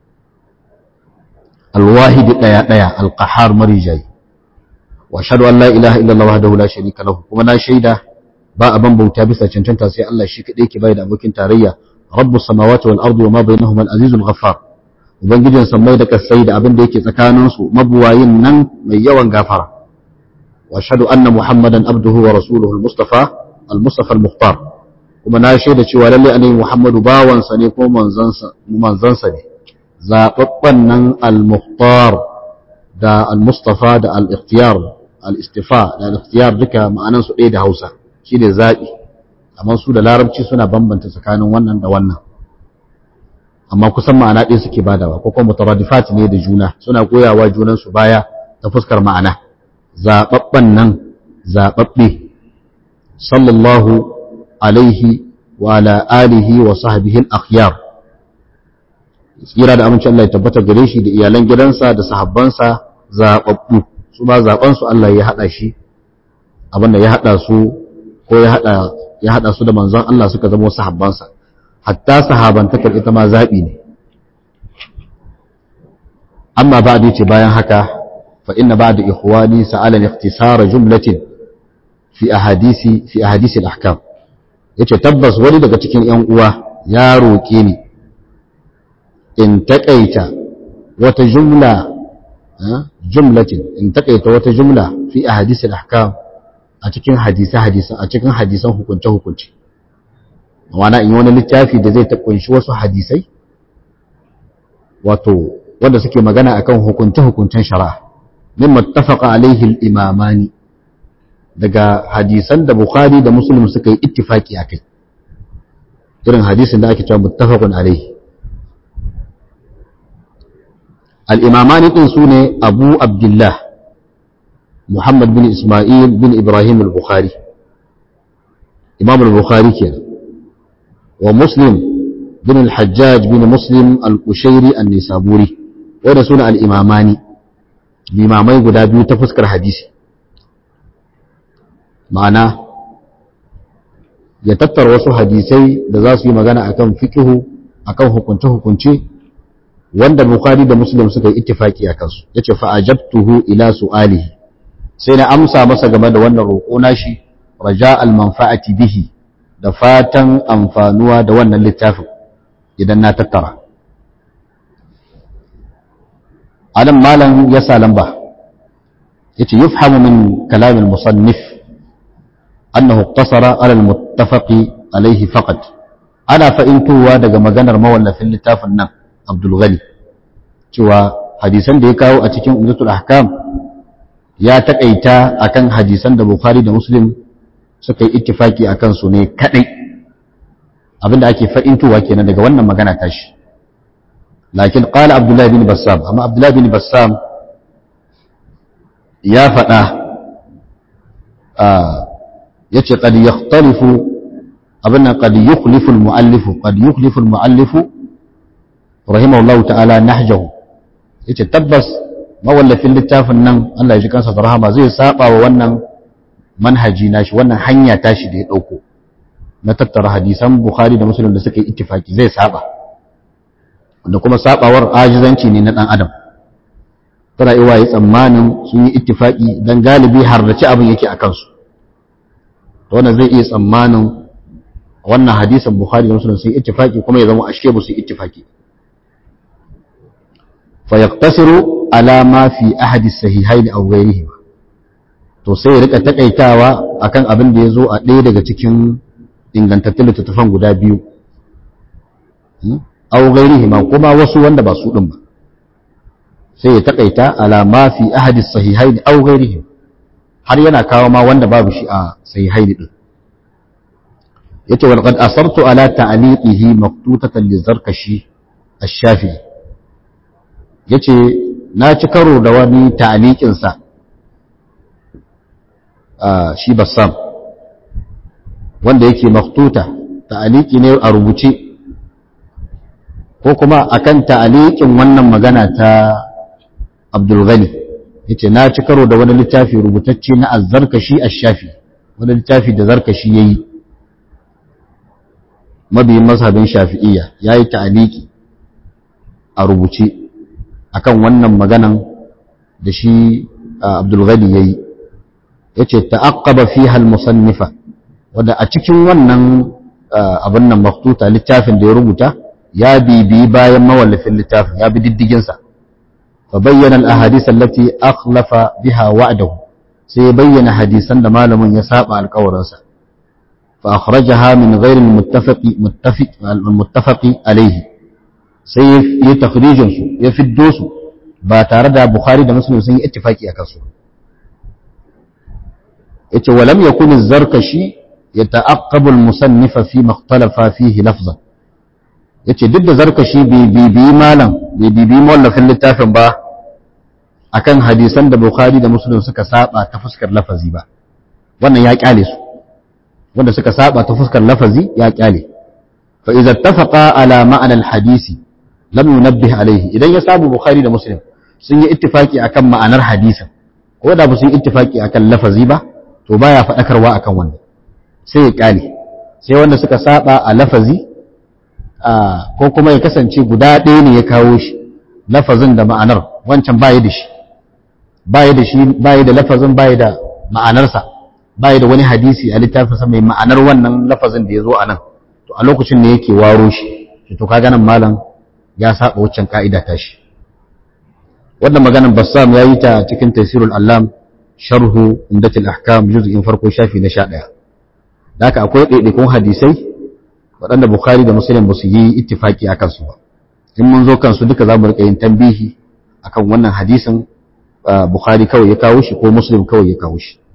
alwahid daya daya alqahar marijai wa ashhadu an la ilaha illallah wahdahu la sharika lahu kuma na shaida ba aban bauta bisa cancanta sai Allah shi kadai ke bai da abokin tarayya rabbus samawati wal ardi wama bainahuma al azizul ghaffar ubangijin sammai da kasai da abin da yake tsakanin su mabuwayin nan mai yawan gafara wa ashhadu anna muhammadan abduhu wa rasuluhu al mustafa al mustafa al mukhtar kuma na shaida cewa lalle annabi muhammadu bawansa ne ko manzansa manzansa ne zababban nan al mukhtar da al mustafa da al ikhtiyar al istifa da al ikhtiyar duka ma'anan su ɗaya da Hausa shi ne zaɓi amma su da larabci suna bambanta tsakanin wannan da wannan amma kusan ma'ana ɗaya suke badawa ko kuma mutaradifat ne da juna suna goyawa junansu baya ta fuskar ma'ana zaɓaɓɓen nan zaɓaɓɓe sallallahu alaihi wa ala alihi wa sahbihi al-akhyar tsira da amincin Allah ya tabbata gare shi da iyalan gidansa da sahabbansa zaɓaɓɓu su ba zaɓansu Allah ya haɗa shi abinda ya haɗa su ko ya haɗa ya haɗa su da manzon Allah suka zama sahabbansa hatta sahabantakar ita ma zaɓi ne amma ba da ce bayan haka fa inna ba'da ikhwani sa'ala ikhtisara jumlatin fi ahadisi fi ahadisi al-ahkam yace tabbas wani daga cikin ƴan uwa ya roke ni in takaita wata jumla jumlatin in takaita wata jumla fi ahadisi al-ahkam a cikin hadisa hadisan a cikin hadisan hukunce hukunce wana in wani littafi da zai ta kunshi wasu hadisai wato wanda suke magana akan hukunce hukuncen shari'a mimma ittafaqa alaihi al-imamani daga hadisan da bukhari da muslim suka yi ittifaki akai irin hadisin da ake cewa muttafaqun alaihi al-imamani din sune abu abdullah محمد بن إسماعيل بن إبراهيم البخاري إمام البخاري كان ومسلم بن الحجاج بن مسلم القشيري النسابوري ورسول الإماماني الإمامي قد أبيو تفسكر حديثي معنى يتتر وسو حديثي da za su yi magana akan fiqhu akan hukunce hukunce wanda Bukhari da Muslim suka yi ittifaki akan su yace fa ajabtuhu ila su'alihi sai na amsa masa game da wannan roƙo nashi raja al-manfa'ati bihi da fatan amfanuwa da wannan littafin idan na tattara anan malam ya sa lamba yace yufhamu min kalam al-musannif annahu iqtasara ala al-muttafaqi alayhi faqat ana fa'intowa daga maganar mawallafin littafin nan Abdul Ghani cewa hadisan da ya kawo a cikin Umdatul Ahkam ya taƙaita akan hadisan da Bukhari da Muslim suka yi ittifaki akan su ne kadai abinda ake fa'intowa kenan daga wannan magana tashi lakin qala Abdullah bin Bassam amma Abdullah bin Bassam ya faɗa yace qad yakhtalifu abinna qad yukhlifu al-mu'allifu qad yukhlifu al-mu'allifu rahimahullahu ta'ala nahjahu yace tabbas mawallafin littafin nan Allah ya ji kansa da rahama zai saba wa wannan manhaji nashi wannan hanya tashi da ya dauko na tattara hadisan Bukhari da Muslim da suka yi ittifaki zai saba wanda kuma sabawar ajizanci ne na dan adam tana iya yi tsammanin sun yi ittifaki dan galibi harrace abin yake a kansu to wannan zai iya tsammanin wannan hadisan Bukhari da Muslim sun yi ittifaki kuma ya zama ashe ba su yi ittifaki fa yaqtasiru ala ma fi ahadi sahihaini aw ghayrihima to sai ya rika takaitawa akan abin da yazo a ɗaya daga cikin ingantattun littattafan guda biyu aw ghayrihima kuma wasu wanda ba su din ba sai ya takaita ala ma fi ahadi sahihaini aw ghayrihima har yana kawo ma wanda babu shi a sahihaini din yace wal qad asartu ala ta'liqihi maktutatan li zarkashi ash-shafi'i yace na ci karo da wani ta'liqin sa shi bassam wanda yake maktuta ta'liqi ne a rubuce ko kuma akan ta'liqin wannan magana ta Abdul Ghani yace na ci karo da wani littafi rubutacce na az-zarkashi ash-shafi wani littafi da zarkashi yayi mabiyin mazhabin shafi'iyya ya yi ta'aliki a rubuce akan wannan maganan da shi abdulghani ya yi ya ce ta'aqqaba fiha al-musannifa wadda a cikin wannan abin nan maktuta littafin da ya rubuta ya bibiyi bayan mawallafin littafin ya bi diddiginsa fa bayyana al-ahadith allati akhlafa biha wa'dahu sai ya bayyana hadisan da malamin ya saba alƙawarinsa فأخرجها من غير المتفق متفق المتفق عليه sai ya takhrijin su ya fiddo su ba tare da Bukhari da Muslim sun yi ittifaki akan su yace walam yakun az-zarkashi yata'aqqabu al-musannifa fi ma ikhtalafa fihi lafzan yace duk da zarkashi bai bibi malam bai bibi mawallafin littafin ba akan hadisan da Bukhari da Muslim suka saba ta fuskar lafazi ba wannan ya kyale su wanda suka saba ta fuskar lafazi ya kyale fa idza ittafaqa ala ma'na al-hadisi lam yunabbih alayhi idan ya samu bukhari da muslim sun yi ittifaki akan ma'anar hadisin ko da ba su yi ittifaki akan lafazi ba to baya fadakarwa akan wannan sai ya kyale sai wanda suka saba a lafazi ko kuma ya kasance guda ɗaya ne ya kawo shi lafazin da ma'anar wancan baya da shi baya da shi baya da lafazin baya da ma'anarsa bai da wani hadisi a littafinsa mai ma'anar wannan lafazin da ya zo a nan to a lokacin ne yake waro shi shi to kaga nan malam ya saba waccan ka'ida ta shi wannan maganar bassam ya yi ta cikin tafsirul allam sharhu umdatul ahkam juz'in farko shafi na 11 da haka akwai ɗaiɗaikun hadisai waɗanda bukhari da muslim ba su yi ittifaki akan su ba in mun zo kansu duka za mu riƙa yin tambihi akan wannan hadisin bukhari kawai ya kawo shi ko muslim kawai ya kawo shi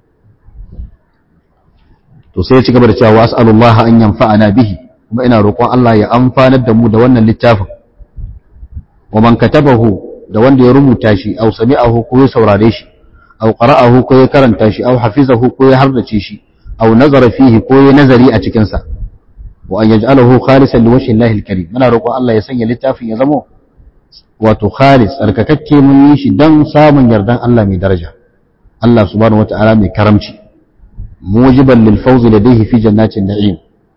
to sai ya ci gaba da cewa as'alullah an yanfa'ana bihi kuma ina roƙon Allah ya amfanar da mu da wannan littafin wa man katabahu da wanda ya rubuta shi aw sami'ahu ko ya saurare shi aw qara'ahu ko ya karanta shi aw hafizahu ko ya hardace shi aw nazara fihi ko ya nazari a cikin sa wa an yaj'alahu khalisan liwajhi Allah al-karim muna roƙon Allah ya sanya littafin ya zamo wato khalis tsarkakakke mun yi shi dan samun yardan Allah mai daraja Allah subhanahu wata'ala mai karamci mujiban lil fawz ladayhi fi jannatin na'im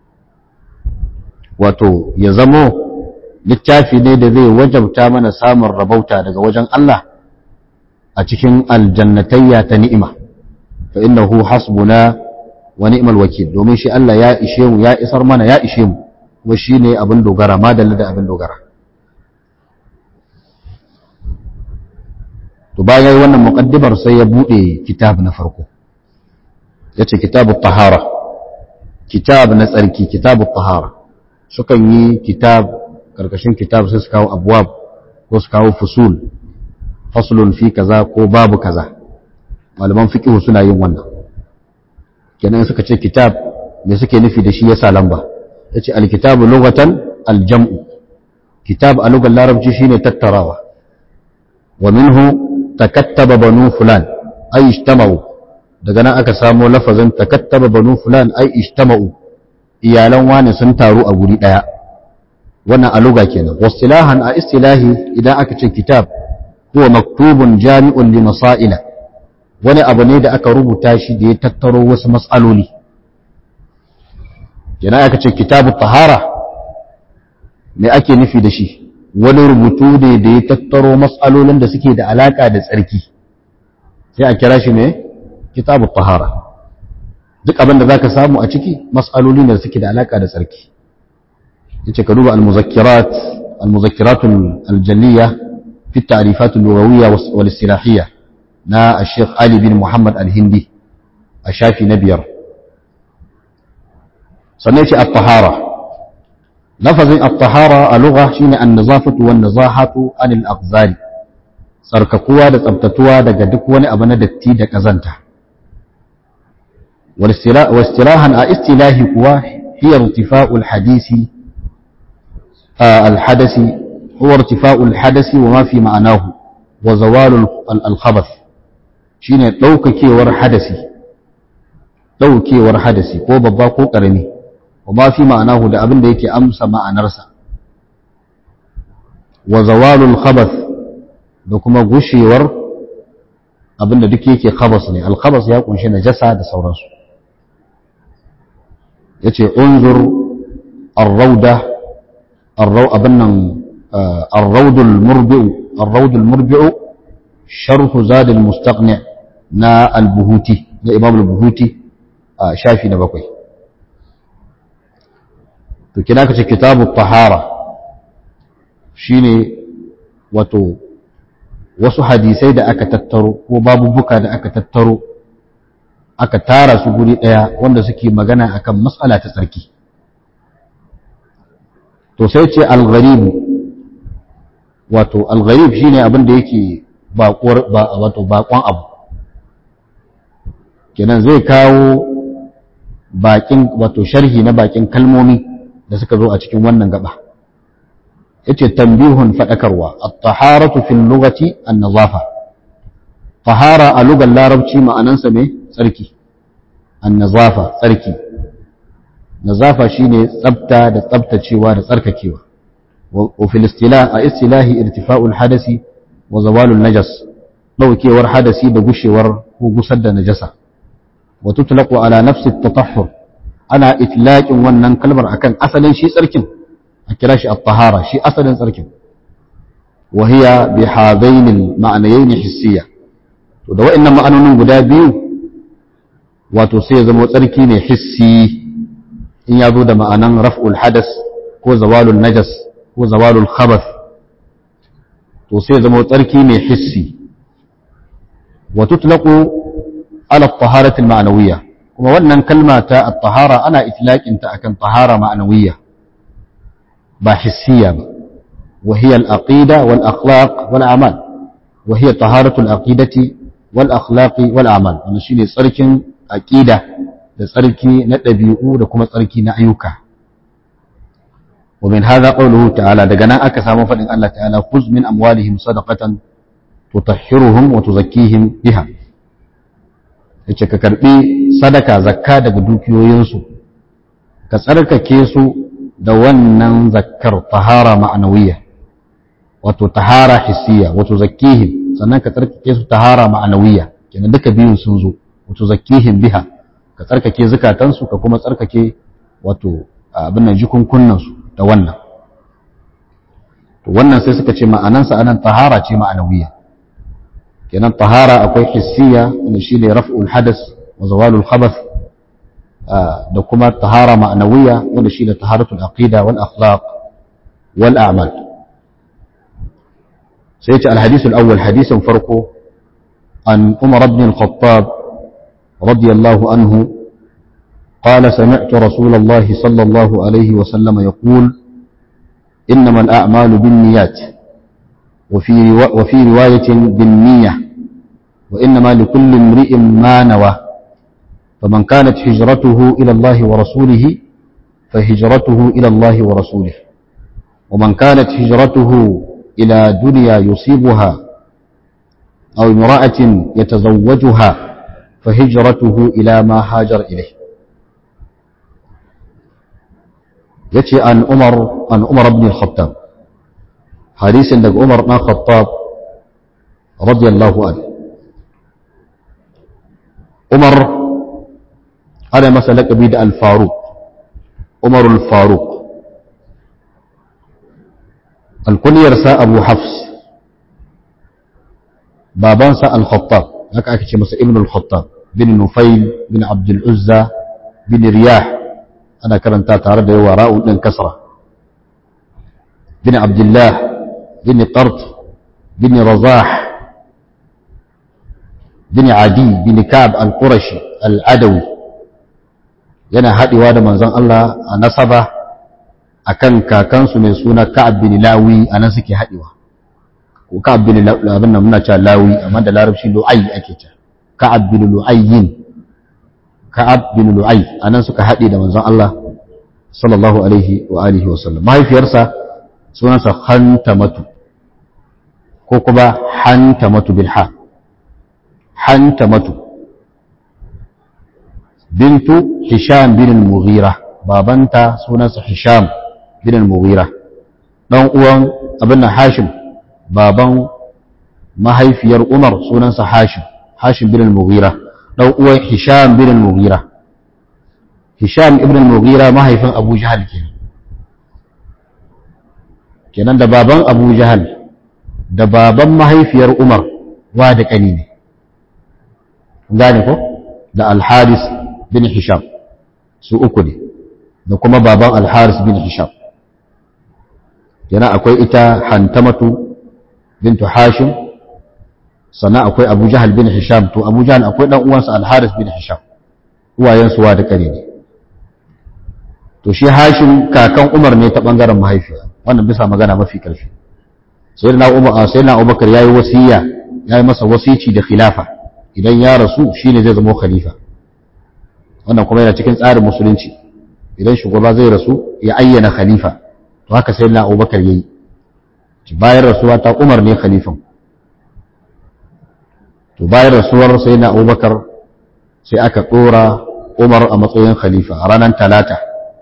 wato ya zamo littafi ne da zai wajabta mana samun rabauta daga wajen Allah a cikin aljannatayya ta ni'ima fa innahu hasbuna wa ni'mal wakil domin shi Allah ya ishe mu ya isar mana ya ishe mu kuma shine abin dogara madalla da abin dogara to bayan wannan muqaddimar sai ya bude kitab na farko yace kitabut tahara kitab na tsarki kitabut tahara sukan yi kitab karkashin kitab sai su kawo abwab ko su kawo fusul faslun fi kaza ko babu kaza malaman fiqh suna yin wannan kenan suka ce kitab me suke nufi da shi yasa lamba yace alkitabu lughatan aljam'u kitab a lugar larabci shine tattarawa wa minhu takattaba banu fulan ay ijtama'u daga nan aka samo lafazin takattaba banu fulan ay ijtama'u iyalan wani sun taru a guri daya wannan a luga kenan wasilahan a istilahi idan aka ce kitab huwa maktubun jami'un li masaila wani abu ne da aka rubuta shi da ya tattaro wasu matsaloli yana aka ce kitabu tahara me ake nufi da shi wani rubutu ne da ya tattaro matsalolin da suke da alaka da tsarki sai a kira shi ne kitabu tahara duk abin da zaka samu a ciki matsaloli ne da suke da alaka da tsarki yace ka duba al-muzakkirat al-muzakkirat al-jaliyah fi at-ta'rifat al-lughawiyya wal-istilahiyya na al-sheikh Ali bin Muhammad al-Hindi a shafi na biyar sannan yace at-tahara lafazin at-tahara a lugha shine an-nazafatu wan-nazahatu anil aqzari tsarkakuwa da tsabtatuwa daga duk wani abu na datti da kazanta واستراحا استلاهي كوا هي ارتفاع الحديث آه الحدث هو ارتفاع الحدث وما في معناه وزوال الخبث shine ɗaukakewar hadasi ɗaukewar hadasi ko babba ko ƙarami wa ma fi ma'anahu da abin da yake amsa ma'anarsa wa zawalul khabath da kuma gushewar abin da duk yake khabas ne al khabas ya kunshi najasa da sauransu yace unzur ar-rauda ar-raw abannan ar-raud al-murbi' ar-raud al-murbi' sharh zad al-mustaqni' na al-buhuti na imam al-buhuti shafi na bakwai to kina kace kitabu tahara shine wato wasu hadisai da aka tattaro ko babubuka da aka tattaro aka tara su guri ɗaya wanda suke magana akan matsala ta tsarki to sai ce algharibu wato algharib shine abin da yake baƙuwar wato baƙon abu kenan zai kawo bakin wato sharhi na bakin kalmomi da suka zo a cikin wannan gaba yace tambihun fadakarwa at-taharatu fil lughati an-nazafa tahara a lugar larabci ma'anansa me tsarki an-nazafa tsarki nazafa shine tsabta da tsabtacewa da tsarkakewa wa fil istilah a istilahi irtifa'ul hadasi wa zawalul najas daukewar hadasi da gushewar ko gusar da najasa wa tutlaqu ala nafsi at-tatahhur ana itlaqin wannan kalmar akan asalin shi tsarkin a kira shi at-tahara shi asalin tsarkin wa hiya bi hadain al-ma'nayayn hissiyya to da wa'annan ma'anonin guda biyu wato sai ya zama tsarki ne hissi in ya zo da ma'anan raf'ul hadas ko zawalul najas ko zawalul khabath to sai ya zama tsarki ne hissi wa tutlaqu ala at-taharati al-ma'nawiyya kuma wannan kalma ta at-tahara ana itlaqin ta akan tahara ma'nawiyya ba hissiya ba wa hiya al-aqida wal akhlaq wal a'mal wa hiya taharatu al-aqidati wal akhlaqi wal a'mal wannan shine tsarkin aqida da tsarki na dabi'u da kuma tsarki na ayyuka wa min hadha qawluhu ta'ala daga nan aka samu fadin Allah ta'ala khuz min amwalihim sadaqatan tutahhiruhum wa tuzakkihim biha yace ka karbi sadaka zakka daga dukiyoyinsu ka tsarkake su da wannan zakkar tahara ma'anawiyya wato tahara hissiya wato zakkihim sannan ka tsarkake su tahara ma'anawiyya kenan duka biyun sun zo wato zakkihim biha ka tsarkake zukatansu ka kuma tsarkake wato abin nan jikunkunnan su da wannan to wannan sai suka ce ma'anansa anan tahara ce ma'anawiyya kenan tahara akwai hissiya wanda shine raf'ul hadas wa zawalul khabath da kuma tahara ma'anawiyya wanda shine taharatul aqida wal akhlaq wal a'mal sai ce alhadith al-awwal hadisin farko an Umar ibn al-Khattab radiyallahu anhu قال سمعت رسول الله صلى الله عليه وسلم يقول إنما الأعمال بالنيات وفي, روا وفي رواية بالنية وإنما لكل امرئ ما نوى فمن كانت هجرته إلى الله ورسوله فهجرته إلى الله ورسوله ومن كانت هجرته إلى دنيا يصيبها أو امرأة يتزوجها فهجرته إلى ما هاجر إليه يتي عن عمر عن عمر بن الخطاب حديث عندك عمر بن الخطاب radiyallahu an umar ana masa laƙabi da al-faruq umar al-faruq alkuniyarsa abu hafs babansa al-khattab haka ake ce masa ibn al-khattab bin nufail bin abdul uzza bin riyah ana karanta tare da yawa ra'un din kasra bin abdullah bin qart bin razah bin adi bin ka'ab al-qurashi al-adawi yana haɗewa da manzon Allah a nasaba akan kakansu mai suna Ka'ab bin Lawi anan suke haɗewa ko Ka'ab bin abin nan muna cewa Lawi amma da larabci Lu'ay ake cewa Ka'ab bin Lu'ayyin Ka'ab bin Lu'ay anan suka haɗe da manzon Allah sallallahu alaihi wa alihi wa sallam mahaifiyarsa sunansa Hantamatu ko kuma Hantamatu bil ha Hantamatu bintu Hisham bin al-Mughira babanta sunansa Hisham bin al-Mughira dan uwan abin nan Hashim baban mahaifiyar Umar sunansa Hashim Hashim bin al-Mughira dan uwan Hisham bin al-Mughira Hisham ibn al-Mughira mahaifin Abu Jahal kenan kenan da baban Abu Jahal da baban mahaifiyar Umar wa da kani ne gane ko da Al-Haris bin Hisham su uku ne da kuma baban Al-Haris bin Hisham yana akwai ita Hantamatu bintu Hashim sannan akwai Abu Jahal bin Hisham to Abu Jahal akwai dan uwansa Al-Haris bin Hisham uwayensu wa da kare ne to shi Hashim kakan Umar ne ta bangaren mahaifiya wannan bisa magana mafi karfi sayyidina Umar sayyidina Abubakar yayi wasiya yayi masa wasici da khilafa idan ya rasu shine zai zama khalifa wannan kuma yana cikin tsarin musulunci idan shugaba zai rasu ya ayyana khalifa to haka sai na abubakar ya yi bayan rasuwa ta umar ne khalifan to bayan rasuwar sai na abubakar sai aka ɗora umar a matsayin khalifa a ranar talata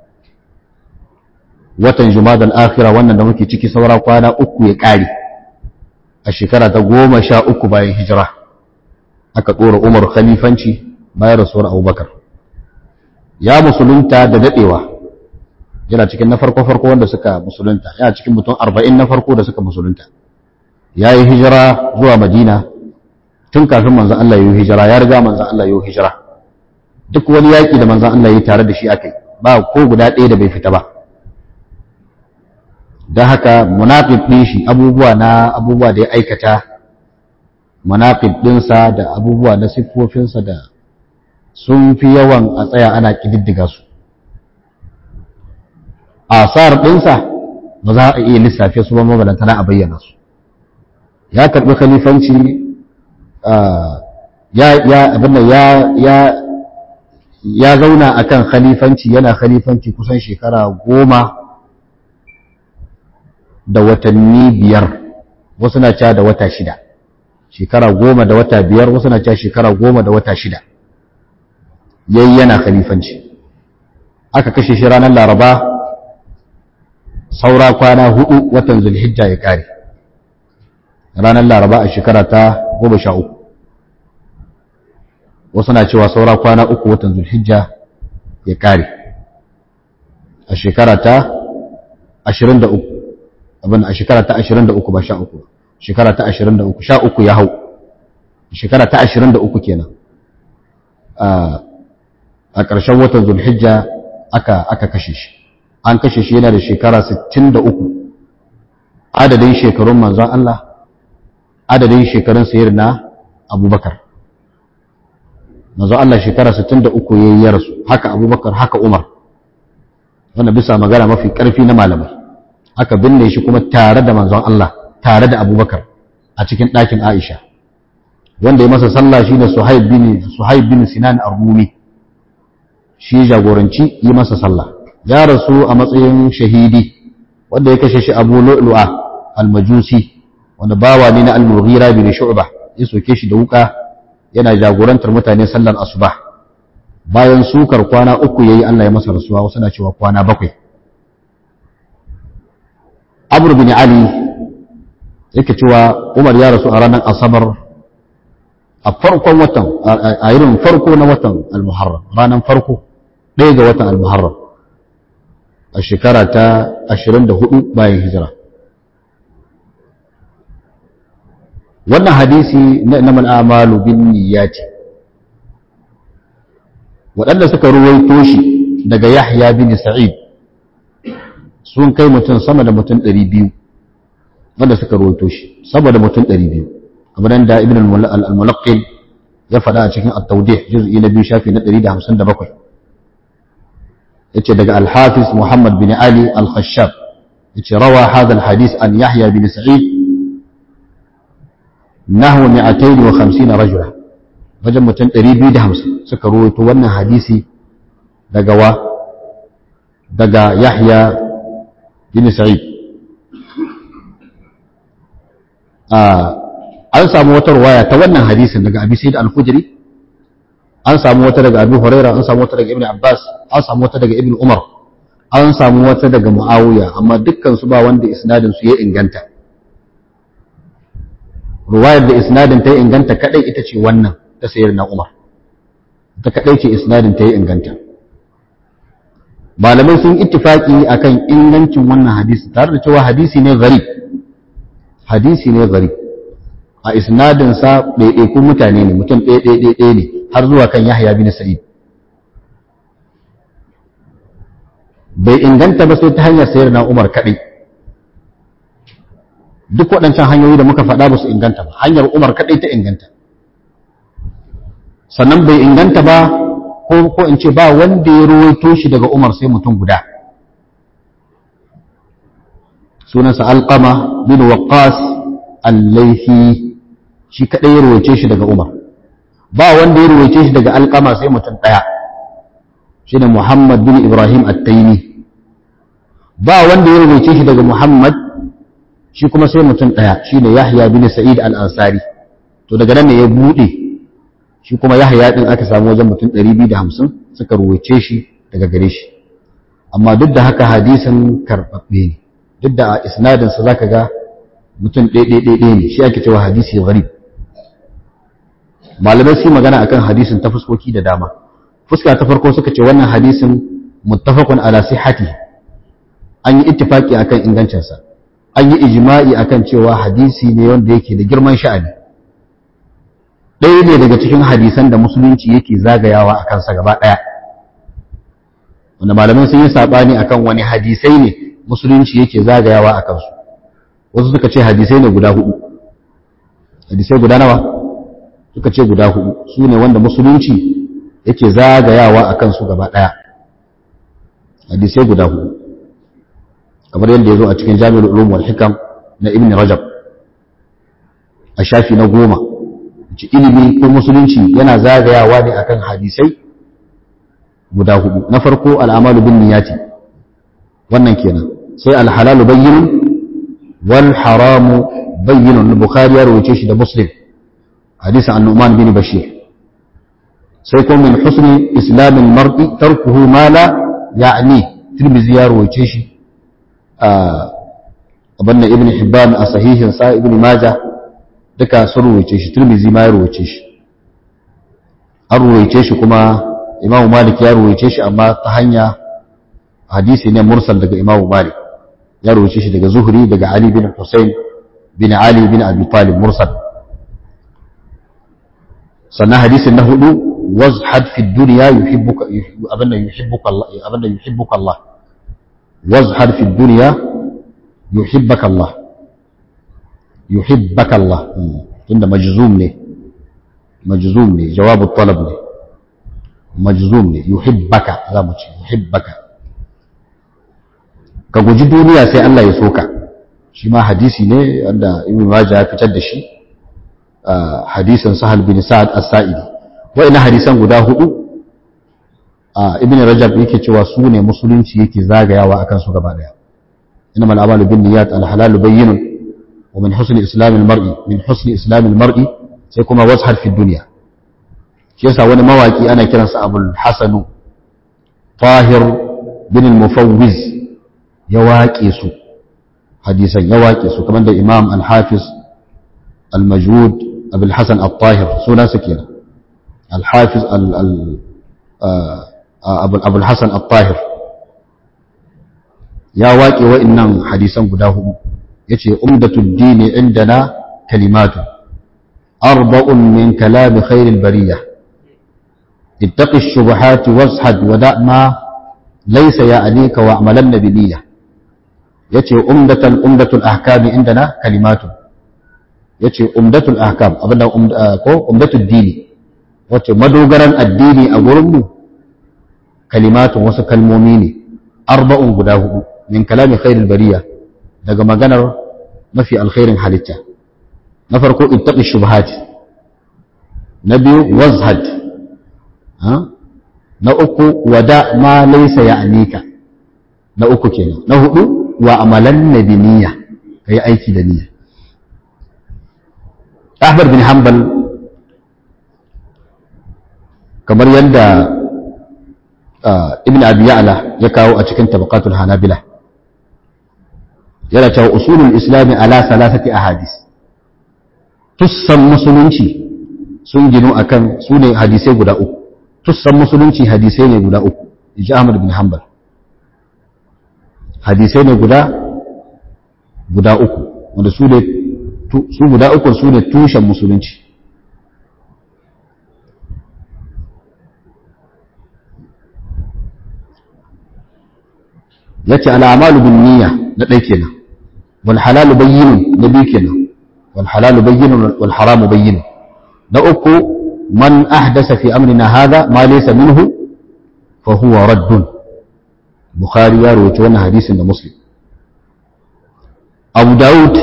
watan jumadal akhira wannan da muke ciki saura kwana uku ya ƙare a shekara ta goma sha uku bayan hijira aka ɗora umar khalifanci bayan rasuwar abubakar ya musulunta da daɗewa yana cikin na farko-farko wanda suka musulunta yana cikin mutum arba'in na farko da suka musulunta ya yi hijira zuwa madina tun kafin manzan Allah ya yi hijira ya riga manzan Allah ya yi hijira duk wani yaƙi da manzan Allah ya yi tare da shi aka yi ba ko guda ɗaya da bai fita ba don haka munafiq ɗin shi abubuwa na abubuwa da ya aikata munafiq ɗinsa da abubuwa na siffofinsa da sun fi yawan a tsaya ana ƙididdiga su asar ɗinsa ba za a iya lissafe su ba mabalantana a bayyana su ya karɓi khalifanci ya zauna a kan khalifanci yana khalifanci kusan shekara goma da watanni biyar wasu na ca da wata shida shekara goma da wata biyar wasu na ca shekara goma da wata shida yayi yana khalifanci aka kashe shi ranar laraba saura kwana hudu watan zulhijja ya kare ranar laraba a shekara ta goma sha uku wasu na cewa saura kwana uku watan zulhijja ya kare a shekara ta ashirin da uku abin a shekara ta ashirin da uku ba sha uku shekara ta ashirin da uku sha uku ya hau shekara ta ashirin da uku kenan a ƙarshen watan zulhijja aka aka kashe shi an kashe shi yana da shekara 63 adadin shekarun manzon Allah adadin shekarun sayar na abubakar manzon Allah shekara 63 yayi ya rasu haka abubakar haka umar wanda bisa magana mafi ƙarfi na malamai aka binne shi kuma tare da manzon Allah tare da abubakar a cikin ɗakin aisha wanda ya masa sallah shi ne suhaib bin suhaib bin sinan ar-rumi shi jagoranci yi masa sallah ya rasu a matsayin shahidi wanda ya kashe shi abu lu'lu'a al-majusi wanda bawa ne na al-mughira bin shu'ba ya soke shi da wuka yana jagorantar mutane sallar asuba bayan sukar kwana uku yayi Allah ya masa rasuwa wasu na cewa kwana bakwai Amr bin Ali yake cewa Umar ya rasu a ranar Asabar a farkon watan a irin farko na watan Al-Muharram ranar farko ɗaya ga watan Al-Muharram a shekara ta 24 bayan hijira wannan hadisi na inamal amalu bin niyyati waɗanda suka ruwaito shi daga Yahya bin Sa'id sun kai mutum sama da mutum 200 wanda suka ruwaito shi saboda mutum 200 kamar da Ibn al-Mulaqqin ya faɗa a cikin at-Tawdih juz'i na biyu shafi na 157 yace daga al-Hafiz Muhammad bin Ali al-Khashab yace rawa hadha al-hadith an Yahya bin Sa'id nahwa 250 rajula wajen mutum 250 suka ruwaito wannan hadisi daga wa daga Yahya bin Sa'id an samu wata ruwaya ta wannan hadisin daga Abi Sa'id al-Khudri an samu wata daga Abi Huraira an samu wata daga Ibn Abbas an samu wata daga Ibn Umar an samu wata daga Muawiya amma dukkan su ba wanda isnadin su ya inganta ruwayar da isnadin ta ya inganta kadai ita ce wannan ta sayar na Umar ta kadai ce isnadin ta ya inganta malamai sun ittifaki akan ingancin wannan hadisi tare da cewa hadisi ne gharib hadisi ne gharib a isnadinsa ɗaiɗaikun mutane ne mutum ɗaiɗaiɗaiɗai ne har zuwa kan Yahya bin Sa'id bai inganta ba sai ta hanyar sayar na Umar kaɗai duk waɗancan hanyoyi da muka faɗa ba su inganta ba hanyar Umar kaɗai ta inganta sannan bai inganta ba ko ko in ce ba wanda ya ruwaito shi daga Umar sai mutum guda sunansa Alqama bin Waqqas al-Laythi shi kadai ya ruwaice shi daga Umar ba wanda ya ruwaice shi daga Alqama sai mutum daya shine Muhammad bin Ibrahim at-Taymi ba wanda ya ruwaice shi daga Muhammad shi kuma sai mutum daya shine Yahya bin Sa'id al-Ansari to daga nan ne ya bude shi kuma Yahya din aka samu wajen mutum 250 suka ruwaice shi daga gare shi amma duk da haka hadisin karbabbe ne duk da a isnadin sa zaka ga mutum ɗaiɗaiɗaiɗai ne shi ake cewa hadisi gharib malamai su magana akan hadisin ta fuskoki da dama fuska ta farko suka ce wannan hadisin muttafaqun ala sihhati an yi ittifaki akan ingancinsa an yi ijma'i akan cewa hadisi ne wanda yake da girman sha'ani ɗaya ne daga cikin hadisan da musulunci yake zagayawa a kansa gaba ɗaya wanda malamai sun yi saɓani akan wani hadisai ne musulunci yake zagayawa a kansu wasu suka ce hadisai ne guda hudu hadisai guda nawa suka ce guda hudu su ne wanda musulunci yake zagayawa a kansu gaba ɗaya hadisai guda hudu kamar yadda ya zo a cikin jami'ar ulum wal hikam na ibn rajab a shafi na goma ci ilimi ko musulunci yana zagayawa ne akan hadisai guda hudu na farko al'amalu bin niyati wannan kenan sai alhalalu bayyinun wal haramu bayyinun bukhari ya rawace shi da muslim hadisi an-nu'man bin bashir sai kuma min husni islamin mar'i tarkuhu ma la ya'ni tirmidhi ya rawace shi abin ibn hibban a sahihin sa ibn maja duka sun ruwaice shi tirmizi ma ya ruwaice shi an ruwaice shi kuma imamu malik ya ruwaice shi amma ta hanya hadisi ne mursal daga imamu malik ya ruwaice shi daga zuhri daga ali bin hussein bin ali bin abi talib mursal sannan hadisin na hudu wazhad fi dunya yuhibbuka abinda yuhibbuka Allah abinda yuhibbuka Allah wazhad fi dunya yuhibbaka Allah yuhibbaka Allah tunda majzum ne majzum ne jawabu talab ne majzum ne yuhibbaka za mu ce yuhibbaka ka guji duniya sai Allah ya soka shi ma hadisi ne wanda ibn majah ya fitar da shi hadisin sahal bin sa'ad as-sa'idi wa'ina hadisan guda hudu ibn rajab yake cewa su ne musulunci yake zagayawa akan su gaba daya innamal a'malu binniyat al-halalu bayyinun wa min husni islam al-mar'i min husni islam al-mar'i sai kuma wazhar fi dunya shi yasa wani mawaki ana kiransa abul hasanu tahir bin al-mufawwiz ya waƙe su hadisan ya waƙe su kamar da imam al-hafiz al-majud abul hasan al-tahir suna su kenan al-hafiz abul hasan al-tahir ya waƙe wa'innan hadisan guda hudu ya ce umdatul dini indana kalimatu arba'un min kalami khairil bariya ittaqi shubuhati wazhad wa da' ma laysa ya'nika wa amalan nabiyya yace umdatul umdatul ahkami indana kalimatu yace umdatul ahkam abinda ko umdatul dini wace madogaran addini a gurin mu kalimatun wasu kalmomi ne arba'un guda hudu min kalami khairul bariya daga maganar mafi alkhairin halitta na farko ittaqi shubhat na biyu wazhad na uku wada ma laysa ya'nika na uku kenan na hudu wa amalan nabiniya kai aiki da niyya Ahmad bin Hanbal kamar yadda Ibn Abi Ya'la ya kawo a cikin tabaqatul Hanabila yana cewa usulul islami ala salasati ahadis tussan musulunci sun ginu akan su ne hadisai guda uku tussan musulunci hadisai ne guda uku inji Ahmad bin Hanbal hadisai ne guda guda uku wanda su ne su guda uku su ne tushen musulunci yace al'amalu bin niyya na ɗai kenan wal halalu bayyinun na biyu kenan wal halalu bayyinun wal haramu bayyinun na uku man ahdasa fi amrina hadha ma laysa minhu fa huwa raddun bukhari ya rawaito wannan hadisin da muslim abu daud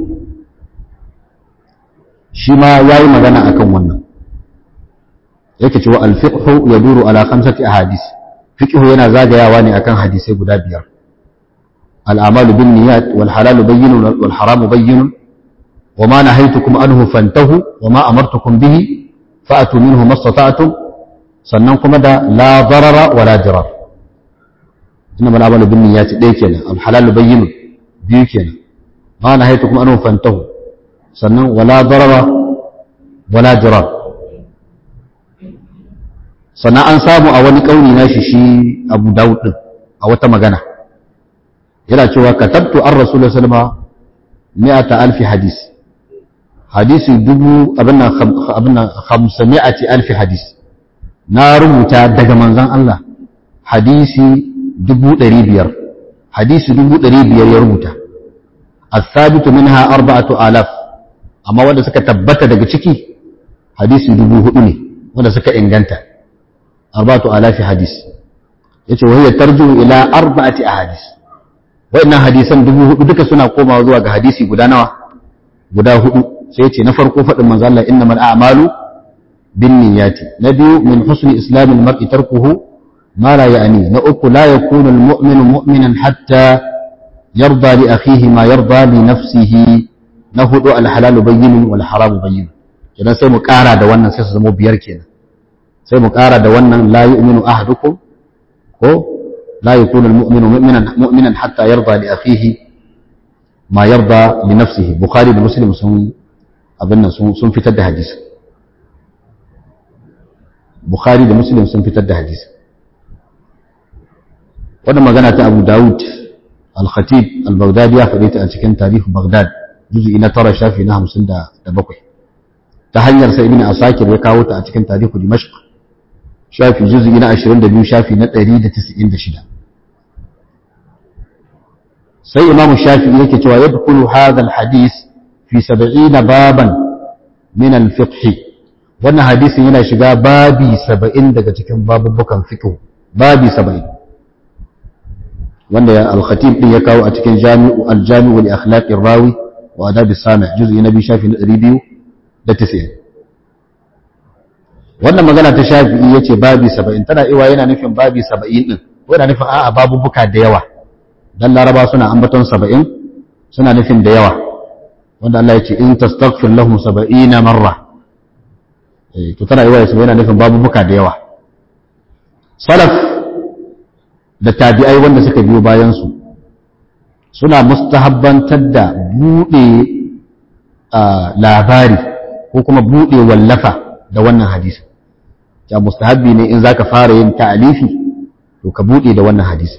shi ma yayi magana akan wannan yake cewa al-fiqhu yaduru ala khamsati ahadith fiqhu yana zagayawa ne akan hadisai guda biyar الأعمال بالنيات والحلال بين والحرام بين وما نهيتكم عنه فانتهوا وما أمرتكم به فأتوا منه ما استطعتم سننكم دا لا ضرر ولا ضرار إنما الأعمال بالنيات ديكنا الحلال بين بيكنا ما نهيتكم عنه فانتهوا سنن ولا ضرر ولا ضرار sannan an samu a wani kauni na shi shi abu dawud din a wata magana yana cewa katabtu an rasulullah sallama mi'ata alfi hadis hadisi dubu abin nan hamsa mi'ati alfi hadis na rubuta daga manzan Allah hadisi dubu ɗari biyar hadisi dubu ɗari biyar ya rubuta asabitu minha arba'atu alaf amma wanda suka tabbata daga ciki hadisi dubu hudu ne wanda suka inganta arba'atu alafi hadis yace wa hiya tarju ila arba'ati ahadis wayannan hadisan dubu hudu duka suna komawa zuwa ga hadisi guda nawa guda hudu sai yace na farko fadin manzo Allah innamal a'malu binniyati na biyu min husni islamil mar'i tarkuhu ma la ya'ni na uku la yakunu almu'minu mu'minan hatta yarda li akhihi ma yarda li nafsihi na hudu alhalalu bayyinun wal haramu bayyinun kenan sai mu kara da wannan sai su zama biyar kenan sai mu ƙara da wannan la yu'minu ahadukum ko la yakunu almu'minu mu'minan mu'minan hatta yarda li akhihi ma yarda li nafsihi bukhari da muslim sun abin nan sun sun fitar da hadisi bukhari da muslim sun fitar da hadisi wannan magana ta abu daud al-khatib al-baghdadi ya faɗi ta a cikin tarihi baghdad juz'i na tara shafi na 57 ta hanyar sa ibn asakir ya kawo ta a cikin tarihi dimashq shafi juz'i na 22 shafi na 196 sai imamu shafi yake cewa yadkhulu hadha alhadith fi 70 baban min alfiqh wannan hadisin yana shiga babi 70 daga cikin babubukan fiqh babi 70 wanda al-khatib din ya kawo a cikin jami'u al-jami'u li akhlaqir rawi wa adab as-sami' juz'i na 2 shafi na 290 wannan magana ta shafi'i ya ce babi saba'in tana iwa yana nufin babi saba'in ɗin ko yana nufin a'a babubuka da yawa dan laraba suna ambaton saba'in suna nufin da yawa wanda Allah ya ce in tastaghfir lahum saba'ina marra eh to tana iwa ya yana nufin babubuka da yawa salaf da tabi'ai wanda suka biyo bayan su suna mustahabbantar da buɗe labari ko kuma buɗe wallafa da wannan hadisi ya mustahabbi ne in zaka fara yin ta'alifi to ka buɗe da wannan hadisi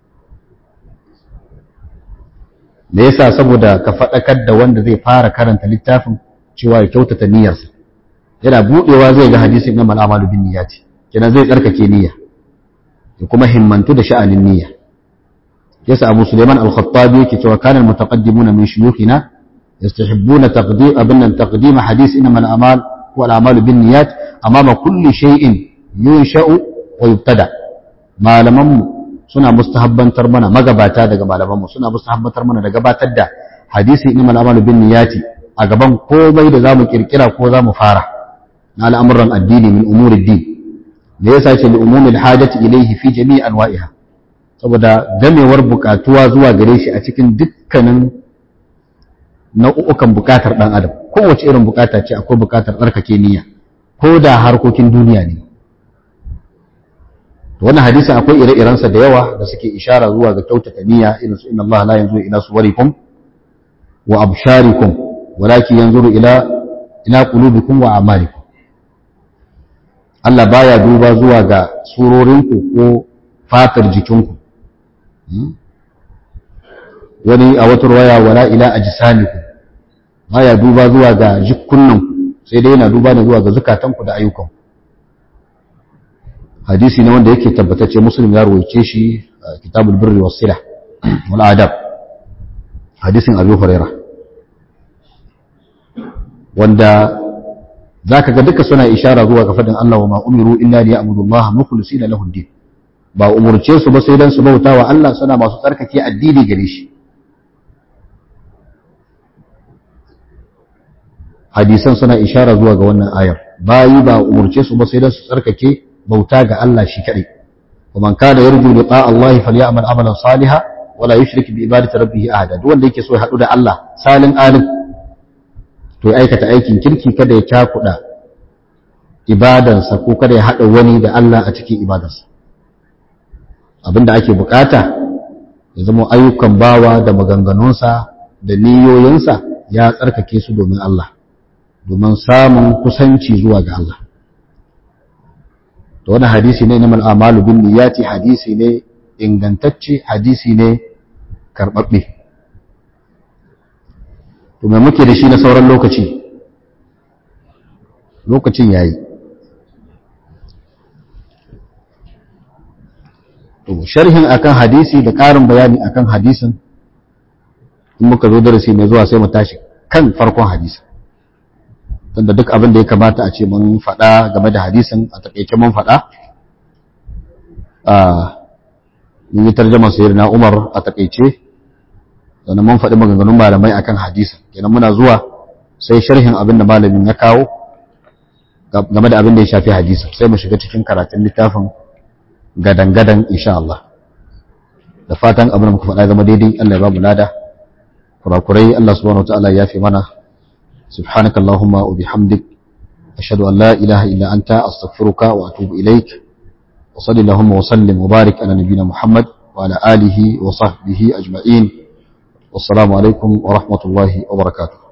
me yasa saboda ka faɗakar da wanda zai fara karanta littafin cewa ya kyautata niyyarsa yana buɗewa zai ga hadisin na mal'amalu bin niyyati kenan zai tsarkake niyya ya kuma himmantu da sha'anin niyya yasa Abu Sulaiman al-Khattabi yake cewa kana al-mutaqaddimuna min shuyukhina yastahibbuna taqdim abinnan taqdim hadith inma al-amal wa al-amal bin niyyat amama kulli shay'in yunsha'u wa yubtada malaman mu suna mustahabbantar mana magabata daga malaman mu suna mustahabbantar mana da gabatar da hadisi inma al-amal bin niyyati a gaban komai da zamu kirkira ko zamu fara na al'amuran addini min umuri din da yasa ce li umumil hajati ilayhi fi jami'i anwa'iha saboda gamewar bukatuwa zuwa gare shi a cikin dukkanin nau'ukan bukatar dan adam kowace irin bukata ce akwai bukatar tsarkake niyya ko da harkokin duniya ne to wannan hadisin akwai ire-irensa da yawa da suke ishara zuwa ga kyautata niyya irin su inna Allah la yanzuru ila suwarikum wa absharikum walakin yanzuru ila ila qulubikum wa a'malikum Allah baya duba zuwa ga surorinku ko fatar jikinku wani a wata ruwaya wala ila ajsamikum baya duba zuwa ga jikunnanku sai dai yana duba ne zuwa ga zukatanku da ayyukan hadisi ne wanda yake tabbatacce muslim ya ruwaice shi kitabul birri was silah wal adab hadisin abu hurairah wanda zaka ga duka suna ishara zuwa ga fadin Allah wa ma umiru illa liya'budu Allah mukhlisina lahu ad-din ba umurce su ba sai dan su bauta wa Allah suna masu tsarkake addini gare shi hadisan suna ishara zuwa ga wannan ayar bayi ba umurce su ba sai dan su tsarkake bauta ga Allah shi kadai ومن كان يرجو لقاء الله فليعمل عملا صالحا ولا يشرك بعبادة ربه أحدا duk wanda yake so ya haɗu da Allah salin alim to ya aikata aikin kirki kada ya cakuɗa ibadansa ko kada ya haɗa wani da Allah a cikin ibadarsa abinda ake bukata ya zama ayyukan bawa da maganganunsa da niyoyinsa ya tsarkake su domin Allah domin samun kusanci zuwa ga Allah to wani hadisi ne na mal'amalu bin niyati hadisi ne ingantacce hadisi ne karɓaɓɓe to mai muke da shi na sauran lokaci lokacin yayi to sharhin akan hadisi da ƙarin bayani akan hadisin in muka zo darasi mai zuwa sai mu tashi kan farkon hadisin tunda duk abin da ya kamata a ce mun faɗa game da hadisin a taƙaice mun faɗa a mun yi tarjama sayar na umar a taƙaice sannan mun faɗi maganganun malamai akan hadisin kenan muna zuwa sai sharhin abin da malamin ya kawo game da abin da ya shafi hadisin sai mu shiga cikin karatun littafin gadan-gadan insha Allah da fatan abin da muka faɗa zama daidai Allah ya ba mu lada kurakurai Allah subhanahu wa ta'ala ya fi mana سبحانك اللهم وبحمدك أشهد أن لا إله إلا أنت أستغفرك وأتوب إليك وصل اللهم وسلم وبارك على نبينا محمد وعلى آله وصحبه أجمعين والسلام عليكم ورحمة الله وبركاته